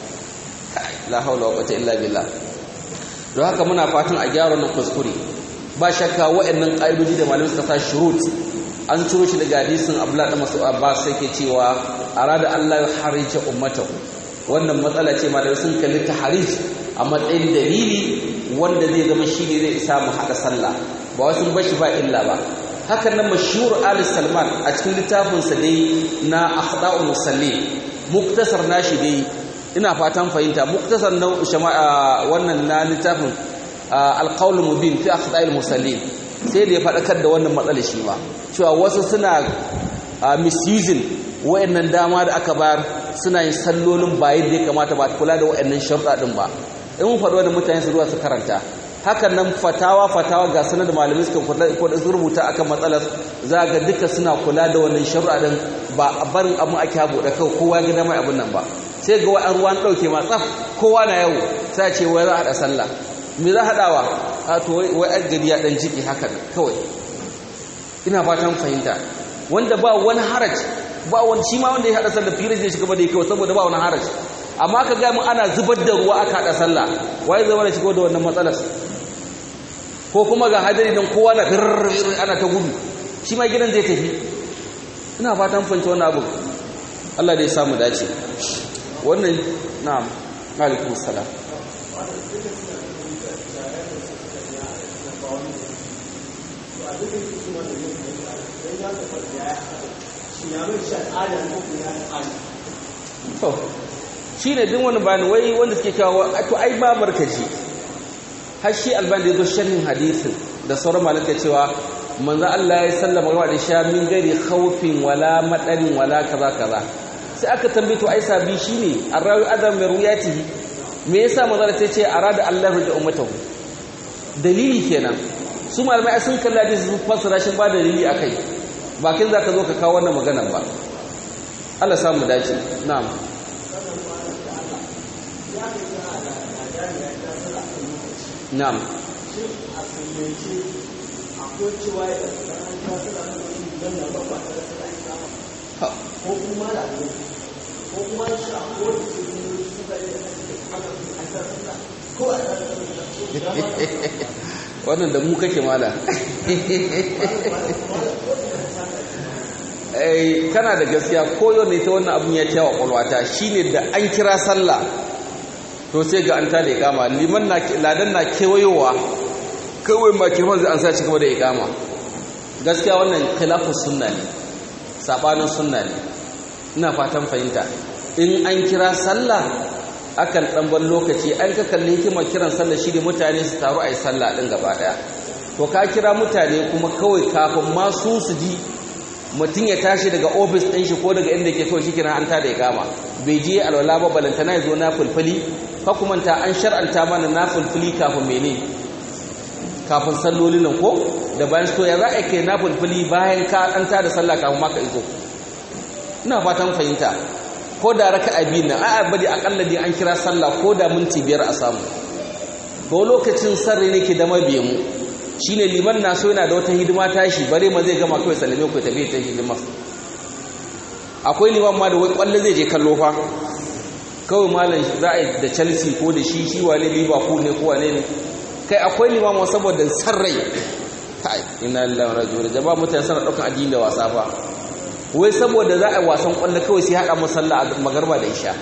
la haula wa quwwata illa billah don haka muna fatan a gyara wannan kuskure ba shakka wa'annan ƙa'idoji da malamai suka sa shurut an ciro shi daga hadisin Abdullah da Mas'ud Abbas sai ke cewa arada Allah ya harija ummatahu wannan matsala ce malamai sun kalli ta harij a matsayin dalili wanda zai zama shi ne zai isa mu haɗa sallah ba wasu bashi ba illa ba hakan nan mashhur Ali Salman a cikin littafinsa dai na akhda'ul musalli muktasar nashi dai ina fatan fahimta muktasar na wannan na littafin alqaul mubin fi akhda'il musallin sai da ya faɗakar da wannan matsalar shi ma cewa wasu suna misusing wayannan dama da aka bayar suna yin sallolin ba yadda ya kamata ba kula da wayannan sharuɗa din ba in mun faɗi wannan mutane su zuwa su karanta hakan nan fatawa fatawa ga sanar da malamai suka kula ko da rubuta akan matsalar za ga duka suna kula da wannan sharuɗa din ba a barin abun ake habu da kai kowa ya gida mai abun nan ba sai ga wa'an ruwan ɗauke ma tsaf kowa na yau sai ce wai za a haɗa sallah me za haɗawa a to wai an gari ya ɗan jiki haka kawai ina fatan fahimta wanda ba wani haraj ba wani shi ma wanda ya haɗa sallah fiye da shi gaba da ya kawai saboda ba wani haraj amma ka gaya mun ana zubar da ruwa aka haɗa sallah waye zama da shigo da wannan matsalar ko kuma ga hadari don kowa na firr ana ta gudu shi ma gidan zai tafi ina fatan fahimta wannan abu Allah da ya samu dace wannan na'am alaikum salam to shi ne din wani bani wai wanda suke kawo to ai ba barkaci har shi albani da zo sharhin hadisin da sauran malaka cewa manzo Allah ya sallama wa da sha min gari khawfin wala madarin wala kaza kaza sai aka tambaye to ai sabi shine arrawi adam mai ruyatihi me yasa manzo ta ce arada Allah da ummatahu dalili kenan su malamai sun kalla da su fassara shi ba dalili akai ba kin zaka zo ka kawo wannan maganar ba Allah samu dace na'am na'am ko kuma da ko kuma shi a kowace cikin suka yi ko a wannan da mu kake mala kana da gaskiya koyo ne ta wannan abin ya kyawa kwalwata shine da an kira sallah to sai ga an tada ikama liman na ladan na kewayowa kawai ma kirman zai an sa ci gaba da ikama gaskiya wannan khilafus sunna ne sabanin sunna ne ina fatan fahimta in an kira sallah akan dan ban lokaci an ka kalli hikimar kiran sallah shi ne mutane su taru a yi sallah din gaba daya to ka kira mutane kuma kawai kafin ma su su ji mutum ya tashi daga ofis ɗin shi ko daga inda ke kawai shi kira an tada ikama bai je alwala ba balantana ya zo na fulfuli ka kuma ta an shar'anta mana na fulfuli kafin mene kafin sallolin nan ko da bayan to ya za a kai na fulfuli bayan ka an tada sallah kafin ma ka iso ina fatan fahimta ko da raka a biyu nan a bari akalla dai an kira sallah ko da minti biyar a samu ko lokacin sarri ne ke da mabiye mu shine liman na so yana da wata hidima tashi bare ma zai gama kawai sallame ku tafi ta hidima akwai liman ma da wai kwalle zai je kallo fa kawai malam za a yi da Chelsea ko da shi shi wane Liverpool ne ko wane ne kai akwai liman ma saboda sarrai kai inna lillahi wa inna ilaihi raji'un jama'a mutane suna daukan addini da wasa fa wai saboda za a yi wasan kwallo kawai sai haɗa musalla a magarba da isha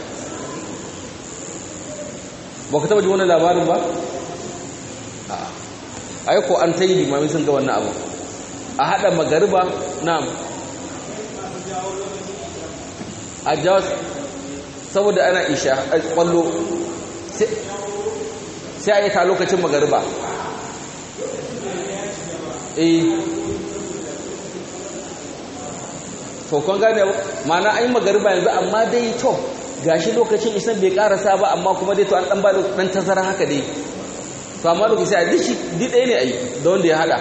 ba ka taɓa ji wani labarin ba? ai ko an tayi limami sun ga wannan abu a hada magariba na'am a jawas saboda ana isha kwallo sai a yi ta lokacin magariba eh to kun gane ma'ana an yi magariba yanzu amma dai to gashi lokacin isan bai karasa ba amma kuma dai to an dan ba da dan tazara haka dai to amma lokaci a dishi di ɗaya ne ai da wanda ya hada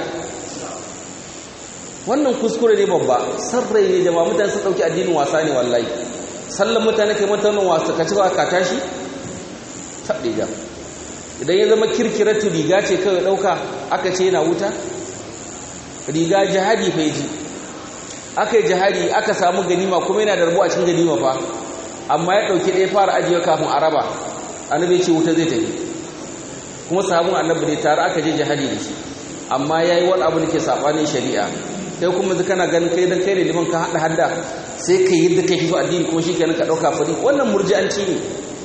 wannan kuskure ne babba sarrai ne jama'a mutane sun dauki addinin wasa ne wallahi sallan mutane kai mutanen wasa ka ci ba ka tashi taɓe da idan ya zama kirkiratu riga ce kawai ɗauka aka ce yana wuta riga jihadi fa ji aka yi jihadi aka samu ganima kuma yana da rabu a cikin ganima fa amma ya ɗauki ɗaya fara ajiye kafin a raba annabi ce wuta zai tafi kuma sahabin annabi ne tare aka je jihadi da shi amma ya yi wani abu da ke saɓanin shari'a sai kuma zai kana ganin kai dan kai ne liman ka haɗa hadda sai ka yi yadda kai fi addini kuma shi kenan ka ɗauka fari wannan murji'anci ne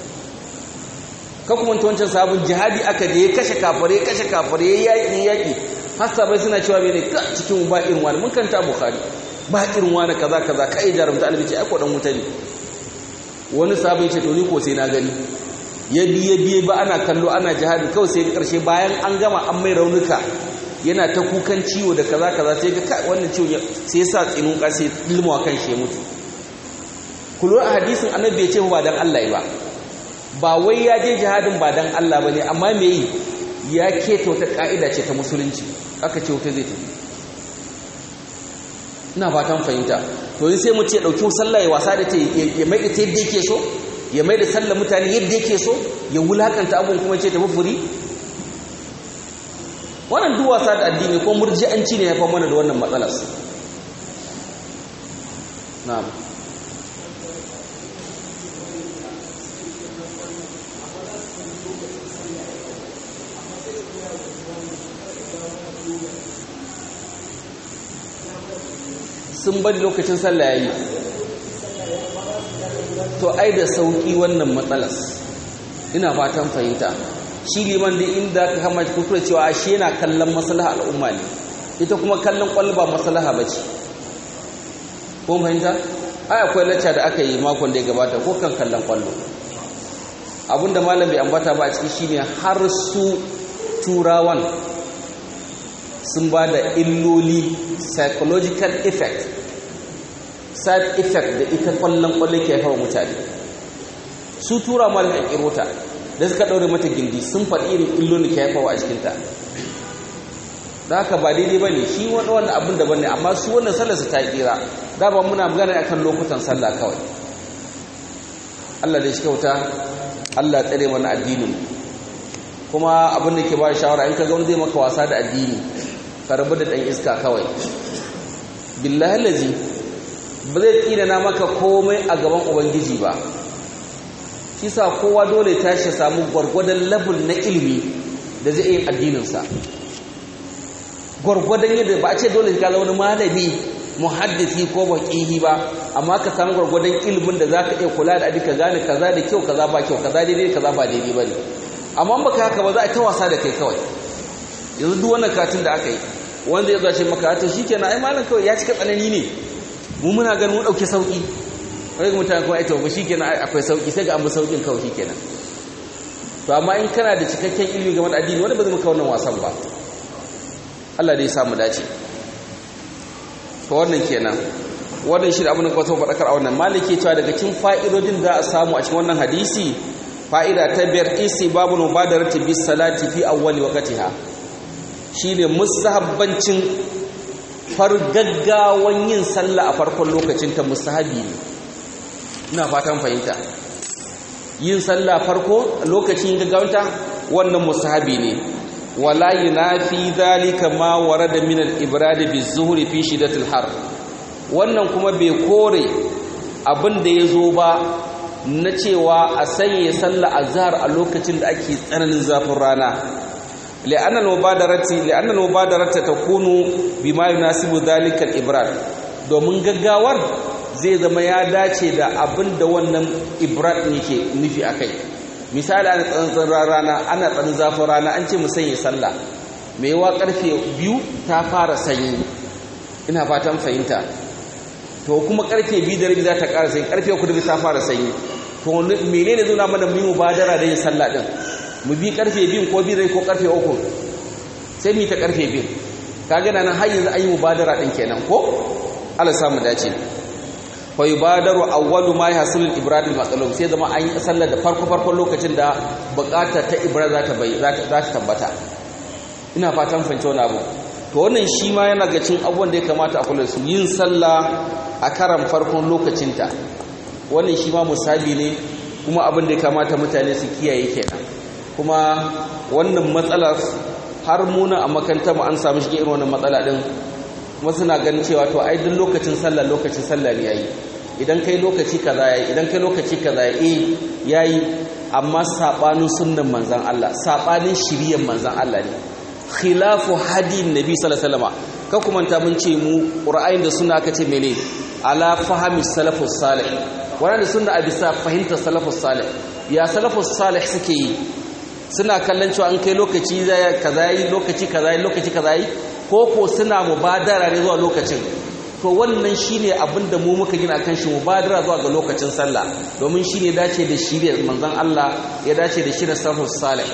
ka kuma ta wancan sabon jihadi aka da ya kashe kafare kashe kafare ya yaƙi yaƙi hasabai suna cewa mene ka cikin ba irin wani mun kanta bukhari ba irin wani kaza kaza kai jarumta albi ce ai ko dan wuta ne wani sabon ce to ni ko sai na gani ya biye biye ba ana kallo ana jihadi kawai sai karshe bayan an gama an mai raunuka yana ta kukan ciwo da kaza kaza sai ga wannan ciwo sai ya sa tsinun ka sai ilmuwa kan shi ya mutu kullu a hadisin annabi ya ce ba dan Allah ba ba wai ya je jihadin ba dan Allah bane amma me yi ya keta wata ka'ida ce ta musulunci aka ce wata zai tafi ina fatan fahimta to sai mu ce dauki sallah ya wasa da ta ya mai da ta yadda yake so ya mai da sallah mutane yadda yake so ya wulakanta abun kuma ce tafi furi wannan duk wasa da addini ko murji'anci ne ya fa mana da wannan matsalar na'am sun bari lokacin sallah yayi to ai da sauki wannan matsalas ina fatan fahimta shi liman da inda ka kama kuskure cewa shi yana kallon maslaha al'umma ne ita kuma kallon kwalba maslaha bace ko fahimta ai akwai lacca da aka yi makon da ya gabata ko kan kallon kwallo abinda malam bai ambata ba a ciki shine har su turawan sun ba da illoli psychological effect side effect da ita kwallon kwallon ke haifawa mutane su tura ma da kirota da suka ɗaure mata gindi sun faɗi irin illoli ke haifawa a cikinta da haka ba daidai ba ne shi wani wani abin daban ne amma su wannan sallar su ta kira da ba muna magana akan lokutan sallah kawai Allah da shi kyauta Allah tsare mana addinin kuma abin da ke ba shawara in ka ga wani zai maka wasa da addini ka rabu da ɗan iska kawai billahi lazi ba zai tsina na maka komai a gaban ubangiji ba shi sa kowa dole tashi samu gwargwadon labul na ilimi da zai yin addininsa gwargwadon yadda ba a ce dole ka wani malami muhaddisi ko baƙihi ba amma ka samu gwargwadon ilimin da za ka iya kula da ka gane kaza da kyau kaza ba kyau kaza daidai kaza ba daidai ba ne amma baka haka ba za a ta wasa da kai kawai yanzu duk wannan katin da aka yi wanda ya zace maka to shikenan ai malam kawai ya cika tsanani ne mu muna ganin mu dauke sauki wai ga mutane kuma ai to ba shikenan akwai sauki sai ga an bi saukin kawai shikenan to amma in kana da cikakken ilimi game da addini wanda ba zai maka wannan wasan ba Allah dai ya samu dace to wannan kenan wannan shi abin da kuma sau faɗakar a wannan maliki cewa daga cikin fa'idodin da a samu a cikin wannan hadisi fa'ida ta biyar isi babu mubadarati bis salati fi awwali waqtiha shine musahabbancin fargaggawan yin sallah a farkon lokacin ta musahabi ne ina fatan fahimta yin sallah farko lokacin gaggawanta wannan musahabi ne wala yunafi dhalika ma warada min al-ibrad bi-zuhri fi shiddatil har wannan kuma bai kore abin da yazo ba na cewa a sanya sallah azhar a lokacin da ake tsananin zafin rana li'anna al-mubadarati li'anna al-mubadarata takunu bima yunasibu dhalika al-ibrad domin gaggawar zai zama ya dace da abin da wannan ibrad yake nufi akai misali ana tsantsan rana ana tsanin zafin rana an ce mu sanya sallah mai yawa karfe biyu ta fara sanyi ina fatan fahimta to kuma karfe biyu da rabi za ta ƙara sanyi karfe uku da ta fara sanyi to menene zuna mana mu yi mubadara da yin sallah din mu bi karfe biyun ko biyu ko karfe uku sai mu yi ta karfe biyun ka gana nan har yanzu an yi mubadara din kenan ko Allah samu dace fa yubadaru awwalu ma yahsul ibrad al sai zama an yi sallar da farko farkon lokacin da bukata ta ibrad za ta bai za ta tabbata ina fatan fahimci wani abu to wannan shi ma yana ga cin abubuwan da ya kamata a kula su yin sallah a karan farkon lokacinta wannan shi ma musabi ne kuma abin da ya kamata mutane su kiyaye kenan kuma wannan matsalar har muna a makanta mu an samu shi irin wannan matsala din kuma suna ganin cewa to ai duk lokacin sallah lokacin sallah ne yayi idan kai lokaci kaza yayi idan kai lokaci kaza yayi yayi amma sabanin sunnan manzon Allah sabanin shiriyar manzon Allah ne khilafu hadin nabi sallallahu alaihi wasallam ka kuma ta mun ce mu qur'anin da sunna aka ce mene ala fahmi salafus salih wannan sunna a bisa fahimtar salafus salih ya salafus salih suke yi suna kallon cewa an kai lokaci kaza yi lokaci kaza yi lokaci kaza yi ko ko suna mubadara ne zuwa lokacin to wannan shine abin da mu muka gina kan shi mubadara zuwa ga lokacin sallah domin shine dace da shirye manzon Allah ya dace da shirye salafus salih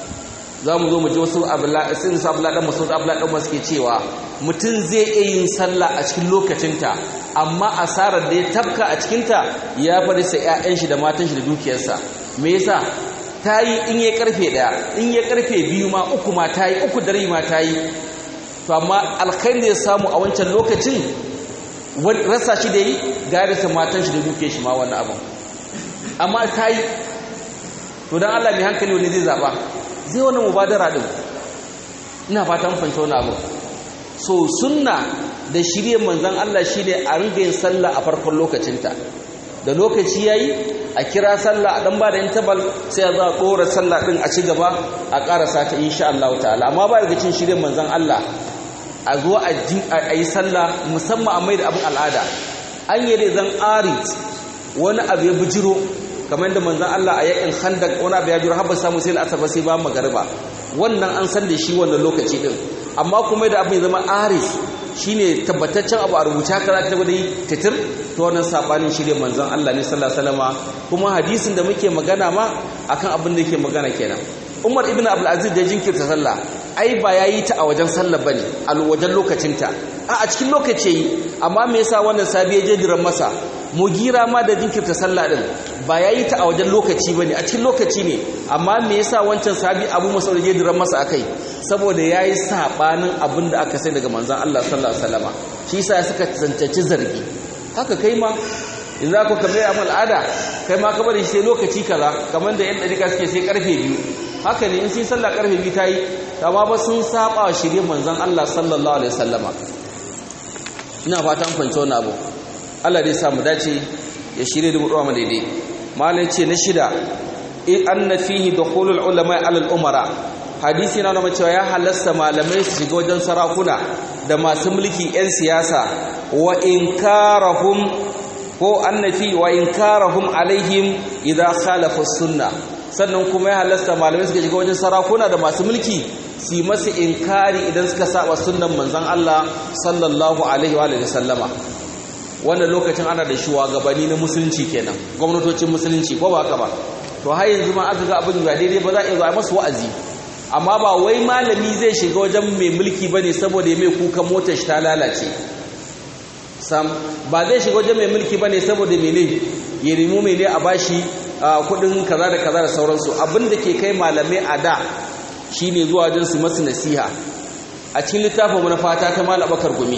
za mu zo mu ji wasu sun su abla dan masud abla dan masu ke cewa mutum zai iya yin sallah a cikin lokacinta amma asarar da ya tafka a cikinta ya fari sa ƴaƴan shi da matan shi da dukiyarsa me yasa ta yi in ya karfe ɗaya in ya karfe biyu ma uku ma ta yi uku dare ma ta yi to amma alkhairi da ya samu a wancan lokacin rasa shi da yi garisa matan shi da dukiyar shi ma wannan abin amma ta yi to don Allah mai hankali wani zai zaɓa zai wani mubadara din ina fata mun fahimta wani abu so sunna da shirye manzon Allah shine a ringa yin sallah a farkon lokacinta da lokaci yayi a kira sallah a dan ba da intabal sai a za a dora sallah din a ci gaba a karasa ta insha Allah ta'ala amma ba daga cin shirye manzon Allah a zo a yi sallah musamman a mai da abin al'ada an yi da zan arit wani abu ya bijiro kamar da manzan Allah a yakin khandak wani abu ya jura har ba samu sai al'asar sai ba magariba wannan an san da shi wannan lokaci din amma kuma da abin zama arif shine tabbataccen abu a rubuta kaza ta gudu titir to wannan sabanin shi ne manzan Allah ne sallallahu alaihi wasallama kuma hadisin da muke magana ma akan abin da yake magana kenan Umar ibn Abdul Aziz da jinkirta sallah ai ba yayi ta a wajen sallah bane a wajen lokacinta a a cikin lokaci yi amma me yasa wannan sabi ya je diran masa mugira ma da jinkirta sallah din ba yayi ta a wajen lokaci bane a cikin lokaci ne amma me yasa wancan sabi Abu Mas'ud ya diran masa akai saboda yayi sabanin abin da aka sai daga manzon Allah sallallahu alaihi wasallama shi yasa suka tsantace zargi haka kai ma in za ku kamar amal al'ada kai ma kamar shi sai lokaci kaza kamar da yan dariƙa suke sai karfe biyu haka ne in sun sallah karfe biyu ta yi amma ba sun saba wa shirye manzon Allah sallallahu alaihi wasallama ina fatan fahimci wannan abu Allah dai sa mu dace ya shirye da mu dawo daidai malai ce na shida in anna fihi dukhulul ulama ala al umara hadisi na nuna cewa ya halasta malamai su shiga wajen sarakuna da masu mulki yan siyasa wa inkarahum ko annafi wa inkarahum alaihim idza khalafa sunna sannan kuma ya halasta malamai suka shiga wajen sarakuna da masu mulki su masu inkari idan suka saba sunnan manzon Allah sallallahu alaihi wa sallama wannan lokacin ana da shugabanni na musulunci kenan gwamnatocin musulunci ko ba haka ba to har yanzu ma aka ga abin ba daidai ba za a iya zuwa masu wa'azi amma ba wai malami zai shiga wajen mai mulki bane saboda ya mai kuka motar shi ta lalace sam ba zai shiga wajen mai mulki bane saboda mene ya nemo mene a bashi kudin kaza da kaza da sauransu abinda ke kai malamai a da shine zuwa wajen su masu nasiha a cikin littafin mu na fata ta malam bakar gumi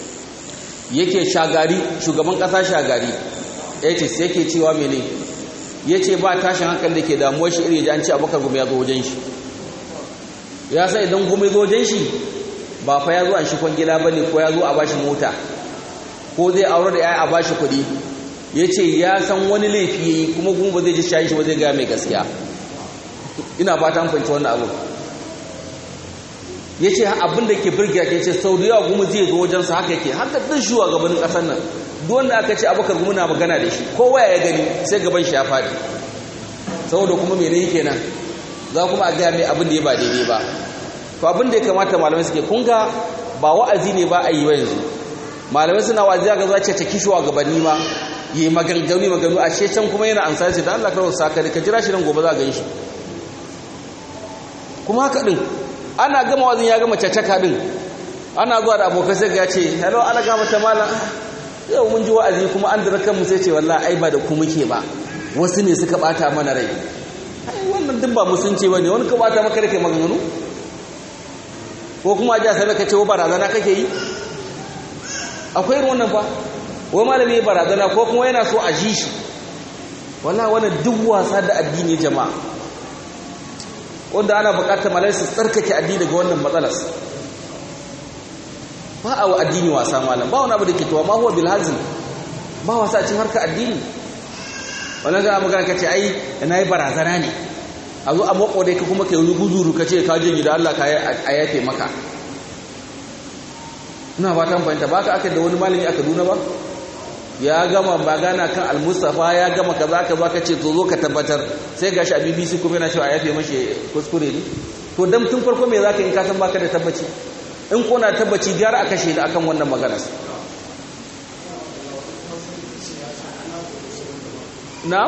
yake shagari shugaban kasa shagari yace yake cewa mene yace ba tashin hankali da ke damuwar shi iri an ce abakar gumi ya zo wajen shi ya sa idan gumi zo wajen shi ba fa ya zo an shi kwangila bane ko ya zo a bashi mota ko zai aure da yaya a bashi kuɗi ya ce ya san wani laifi ya yi kuma kuma ba zai ji shayin shi ba zai gaya mai gaskiya ina fata an fahimci wannan abu ya ce abin da ke birgiya ke ce sau da yawa kuma zai zo wajensa haka yake haka duk shuwa gabanin ƙasar nan duk wanda aka ce abokan kuma na magana da shi kowa ya gani sai gaban shi ya faɗi saboda kuma mene yake nan za kuma a gaya mai abin da ya ba daidai ba to abin da ya kamata malamai suke kun ga ba wa'azi ne ba a yi ba yanzu malamai suna wa'azi ga za ce ta kishuwa gabanni ma yi maganganu maganu a ce can kuma yana ansa ce da Allah kawai saka ka jira shi nan gobe za a gan shi kuma haka din ana gama wazin ya gama caccaka din ana zuwa da abokai sai ya ce hello ana gama ta malam yau mun ji wa'azi kuma an dira kanmu sai ce wallahi ai ba da ku muke ba wasu ne suka bata mana rai ai wannan duk ba musunci bane wani ka bata maka rake maganganu ko kuma aje sai ka ce wa barazana kake yi akwai irin wannan fa wai malami barazana ko kuma yana so a ji shi wallahi wannan duk wasa da addini jama'a wanda ana bukatar malai su tsarkake addini daga wannan matsalar ba a wa addini wasa malam ba wani abu da ke tuwa ma huwa bil hazin ba wasa a cikin harka addini wannan ga magana kace ai na yi barazana ne a zo a mako dai ka kuma kai wani guzuru kace ka je gida Allah ka a yafe maka ina fatan fahimta ba ka aka da wani malami a Kaduna ba ya gama magana kan al-Mustafa ya gama kaza ka ka ce to zo ka tabbatar sai gashi a BBC kuma yana cewa a yafe mashi kuskure ne to dan tun farko me zaka in ka san baka da tabbaci in ko na tabbaci gara a kashe da akan wannan magana na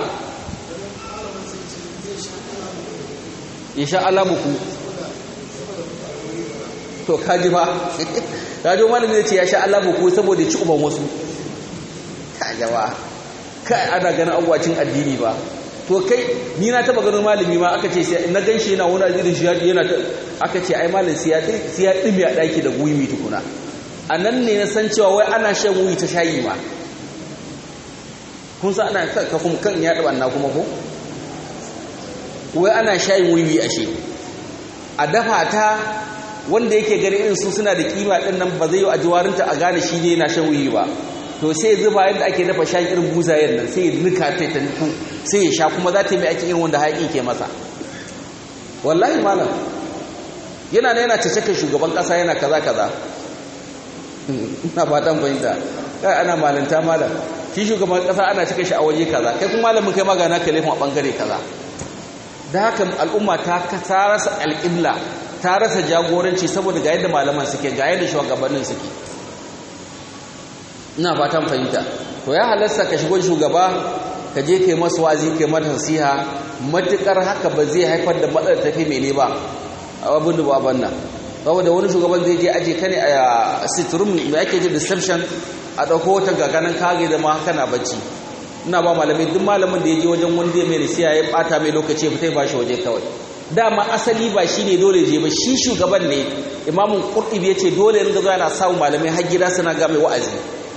ya sha alamuku to kaji ba kaji wani ne ce ya sha alamuku saboda ci uban wasu kajawa kai ana ganin abuwacin addini ba to kai ni na taba ganin malami ma aka ce sai na ganshi yana wani azirin shi yana aka ce ai malam sai ya sai ya dimi a daki da guyumi tukuna anan ne na san cewa wai ana shan wuyi ta shayi ma kun sa ana ka kuma kan ya daba na kuma ko wai ana shayin wuyi ashe a dafa ta wanda yake gani irin su suna da kima din nan ba zai yi a jiwarinta a gane shi ne yana shan wuyi ba to sai zuba yadda ake dafa shayin irin buzayen nan sai nika ta ta nufu sai ya sha kuma za ta yi mai ake irin wanda haƙi ke masa wallahi malam yana da yana cece shugaban ƙasa yana kaza kaza ina fatan fahimta kai ana malanta malam shi shugaban ƙasa ana cika shi a waje kaza kai kuma malamin kai magana ka laifin a ɓangare kaza da haka al'umma ta ta rasa alƙibla ta rasa jagoranci saboda ga yadda malaman suke ga yadda shugabannin suke ina fatan fahimta to ya halarsa ka shigo shugaba ka je kai masu wazi kai mata nasiha matukar haka ba zai haifar da matsalar tafi mene ba abin da baban nan saboda wani shugaban zai je aje ka ne a sitrum mai ake ji reception a ɗauko wata gaganan kage da ma haka na bacci ina ba malamai duk malamin da ya je wajen wanda ya mai nasiha ya bata mai lokaci fitai ba shi waje kawai dama asali ba shi ne dole je ba shi shugaban ne imamun qurtubi ya ce dole ne ga yana samu malamai har gida suna ga mai wa'azi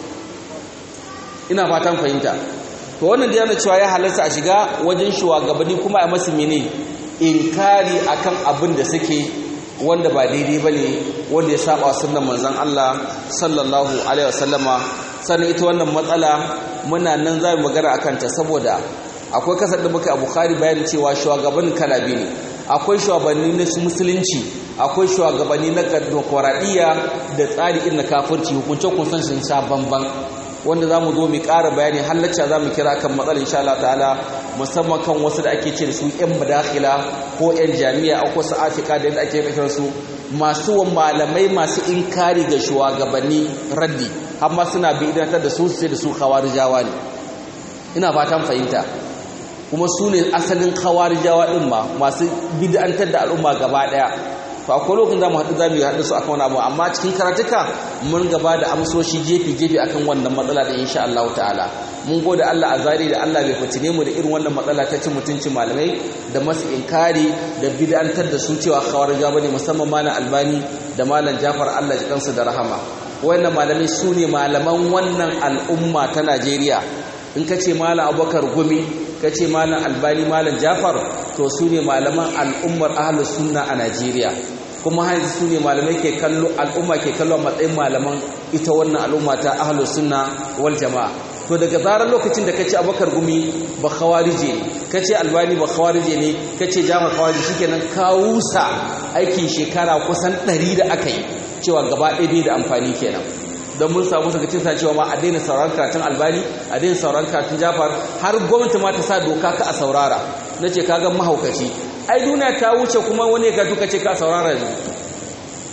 ina fatan fahimta to wannan da yana cewa ya halarta a shiga wajen shugabanni kuma a masu mene inkari akan abin da suke wanda ba daidai bane wanda ya saba sunnan manzon Allah sallallahu alaihi wasallama sannan ita wannan matsala muna nan za mu magana akan ta saboda akwai kasar da muka a Bukhari bayanin cewa shugabannin kala biyu ne akwai shugabanni na musulunci akwai shugabanni na demokradiyya da tsari irin na kafirci hukunce kun san sun sha bamban wanda za mu zo mu ƙara bayani halacca za mu kira kan matsalar insha Allah ta'ala musamman kan wasu da ake ce da su 'yan madakhila ko 'yan jami'a ko su afika da yadda ake kasar su masu malamai masu inkari ga shugabanni raddi amma suna bidantar da su sai da su khawarijawa ne ina fatan fahimta kuma su ne asalin khawarijawa din ma masu bid'antar da al'umma gaba daya to akwai lokacin da mu haɗu za mu haɗu su akan wani abu amma cikin karatuka mun gaba da amsoshi gefe-gefe akan wannan matsala da insha Allah ta'ala mun gode Allah a zari da Allah bai fitine mu da irin wannan matsala ta cin mutuncin malamai da masu inkari da bid'antar da su cewa khawarija bane musamman malam Albani da malam Jafar Allah ya kansu da rahama wannan malamai su ne malaman wannan al'umma ta Najeriya in ka ce malam Abubakar Gumi ka ce malam Albani malam Jafar to su ne malaman al'ummar ahlus sunna a Najeriya kuma haizu su ne malamai ke kallo al'umma ke kallo a matsayin malaman ita wannan al'umma ta ahlus sunna wal jama'a to daga zarar lokacin da kace abakar gumi ba khawarije ne kace albani ba khawarije ne kace jama'a khawarije shikenan kawusa aikin shekara kusan 100 da aka yi cewa gaba ɗaya bai da amfani kenan don mun samu saka cin cewa ma a daina sauran karatun albani a daina sauran karatun jafar har gwamnati ma ta sa doka ka a saurara na ce kagan mahaukaci ai duniya ta wuce kuma wani ka duka ce ka saurara ne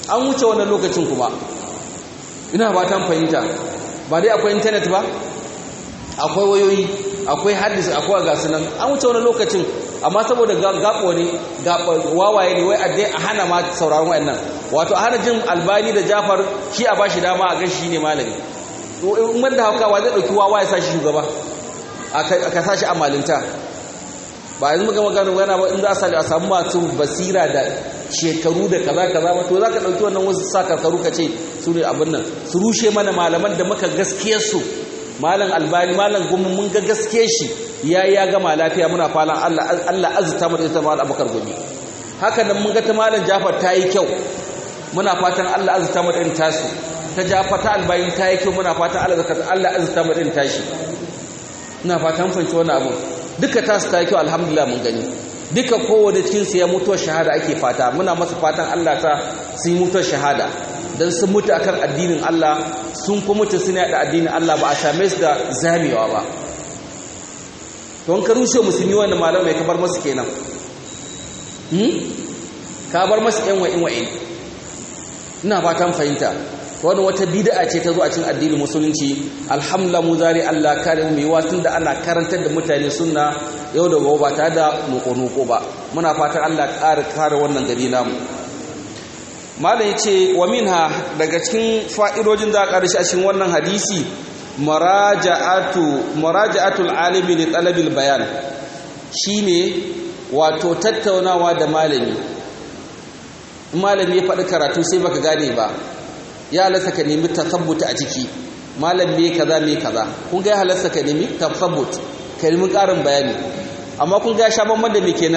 an wuce wannan lokacin kuma ina ba ta fahimta ba dai akwai intanet ba akwai wayoyi akwai hadis akwai gasu nan an wuce wani lokacin amma saboda gaɓo ne wawaye ne wai addai a hana ma sauraron wayannan wato a hana jin albani da jafar shi a bashi dama a gashi ne malami in wanda hauka wa zai ɗauki wawa ya sa shi shugaba a sa shi a malinta ba yanzu muka magana yana ba in za a samu masu basira da shekaru da kaza kaza ba to za ka ɗauki wannan wasu sa karkaru ka ce su ne abin nan su rushe mana malaman da muka gaskiyarsu malam albani malam gumi mun ga gaske shi ya ya gama lafiya muna falan Allah Allah azta mu da ita malam abakar gumi haka nan mun ga ta malam Jafar ta yi kyau muna fatan Allah azta mu da irin tasu ta Jafar ta albani ta yi kyau muna fatan Allah zakat Allah azta mu da irin tashi ina fatan fanci wannan abu duka tasu ta yi kyau alhamdulillah mun gani duka kowane cikin su ya mutuwar shahada ake fata muna masa fatan Allah ta su yi mutuwar shahada don sun mutu akan addinin Allah sun kuma mutu suna yada addinin Allah ba a same su da zamewa ba don ka rushe musulmi wanda malamai ka bar masu kenan ka bar masu yan wa'in wa'in ina fatan fahimta wani wata bid'a ce ta zo a cikin addinin musulunci alhamdulillah mu zari Allah kare mu yi wasun da ana karantar da mutane sunna yau da gobe ba tare da nuko-nuko ba muna fatan Allah ƙara kare wannan gari namu malam yace wa minha daga cikin fa'idojin da aka rishi a cikin wannan hadisi maraja'atu maraja'atul alimi li talabil bayan shine wato tattaunawa da malami malami ya faɗi karatu sai baka gane ba ya halasta ka nemi tasabbuta a ciki malam me kaza me kaza kun ga ya halasta ka nemi tasabbut ka nemi ƙarin bayani amma kun ga ya sha bamban da me kenan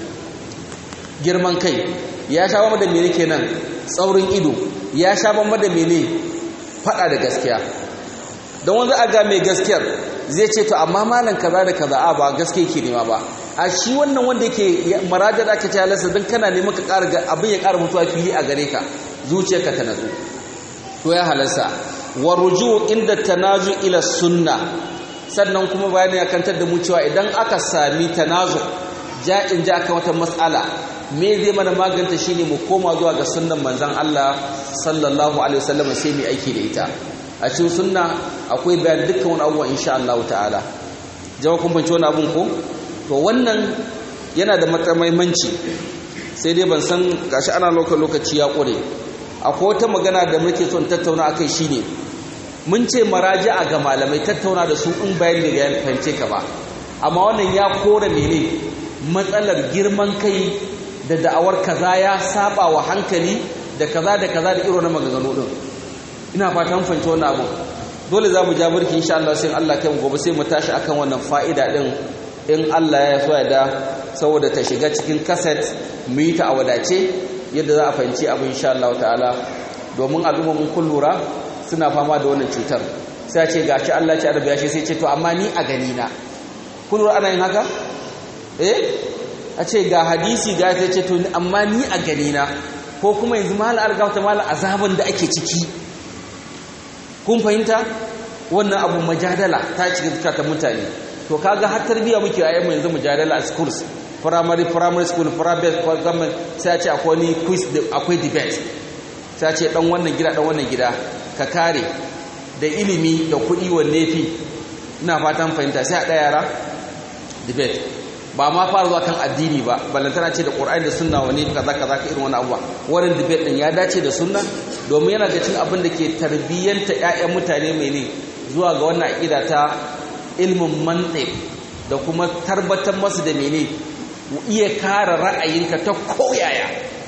girman kai ya sha bamban da me kenan tsaurin ido ya sha bamban da mene faɗa da gaskiya don wanda a ga mai gaskiyar zai ce to amma malam kaza da kaza a ba gaske yake nema ba a shi wannan wanda yake marajar aka ce halasta don kana neman ka ƙara abin ya ƙara mutuwa fili a gare ka zuciyarka ta natsu to ya halarsa wa ruju inda tanazu ila sunna sannan kuma bayani ya kantar da mu cewa idan aka sami tanazu ja'in ja aka wata mas'ala me zai mana maganta shine mu koma zuwa ga sunnan manzon Allah sallallahu alaihi wasallam sai mu aiki da ita a cikin sunna akwai bayan dukkan wani abubuwa insha Allah ta'ala jawa kun fahimci wani abun ko to wannan yana da muhimmanci sai dai ban san gashi ana lokaci ya kure akwai wata magana da muke son tattauna akai shine mun ce maraji'a ga malamai tattauna da su in bayani daga ya fahimce ka ba amma wannan ya kore mene matsalar girman kai da da'awar kaza ya saba wa hankali da kaza da kaza da irin maganganu din ina fatan fahimci wannan abu dole za mu ja burki insha Allah sai Allah kai mu gobe sai mu tashi akan wannan fa'ida din in Allah ya so ya da saboda ta shiga cikin kaset mu yi ta a wadace yadda za a fahimci abu insha Allah ta'ala domin al'umma mun kun lura suna fama da wannan cutar sai ce gashi Allah ya ci arabiya shi sai ce to amma ni a gani na kun lura ana yin haka eh a ce ga hadisi ga sai ce to amma ni a gani na ko kuma yanzu mal algafta mal azaban da ake ciki kun fahimta wannan abu majadala ta cikin zukatan mutane to kaga har tarbiya muke a yamma yanzu mujadala a schools primary primary school private government sai a ce akwai ni quiz akwai debate sai a ce dan wannan gida dan wannan gida ka kare da ilimi da kuɗi wanne fi ina fatan fahimta sai a ɗaya yara debate ba ma fara zuwa kan addini ba ballantana ce da ƙur'ani da sunna wani kaza kaza ka irin wani abuwa wannan debate din ya dace da sunna domin yana da cin abin da ke tarbiyyanta ƴaƴan mutane mai ne zuwa ga wannan aƙida ta ilmin mantiq da kuma tabbatar masu da mene iya kare ra'ayinka ta koyaya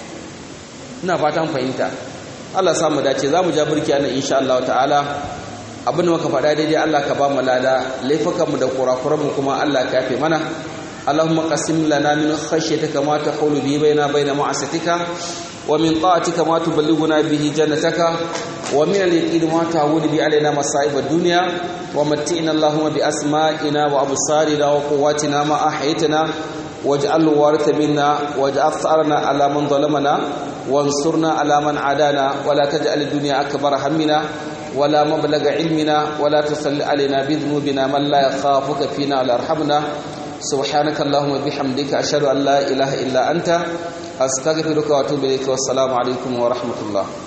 ina fatan fahimta Allah samu dace za mu ja burki anan insha Allah ta'ala abin da muka faɗa daidai Allah ka ba mu lada laifukanmu da kurakuranmu kuma Allah ka yafe mana اللهم قسم لنا من خشيتك ما تحول به بيننا وبين معصيتك ومن طاعتك ما تبلغنا به جنتك ومن اليقين ما تعود به علينا مصائب الدنيا ومتئنا اللهم بأسمائنا وأبصارنا وقواتنا ما أحيتنا واجعل الوارث منا واجعل ثأرنا على من ظلمنا وانصرنا على من عادانا ولا تجعل الدنيا أكبر همنا ولا مبلغ علمنا ولا تسل علينا بذنوبنا من لا يخافك فينا ولا يرحمنا سبحانك اللهم وبحمدك أشهد أن لا إله إلا أنت astaghfiruka wa atubu ilayka wassalamu alaikum wa rahmatullah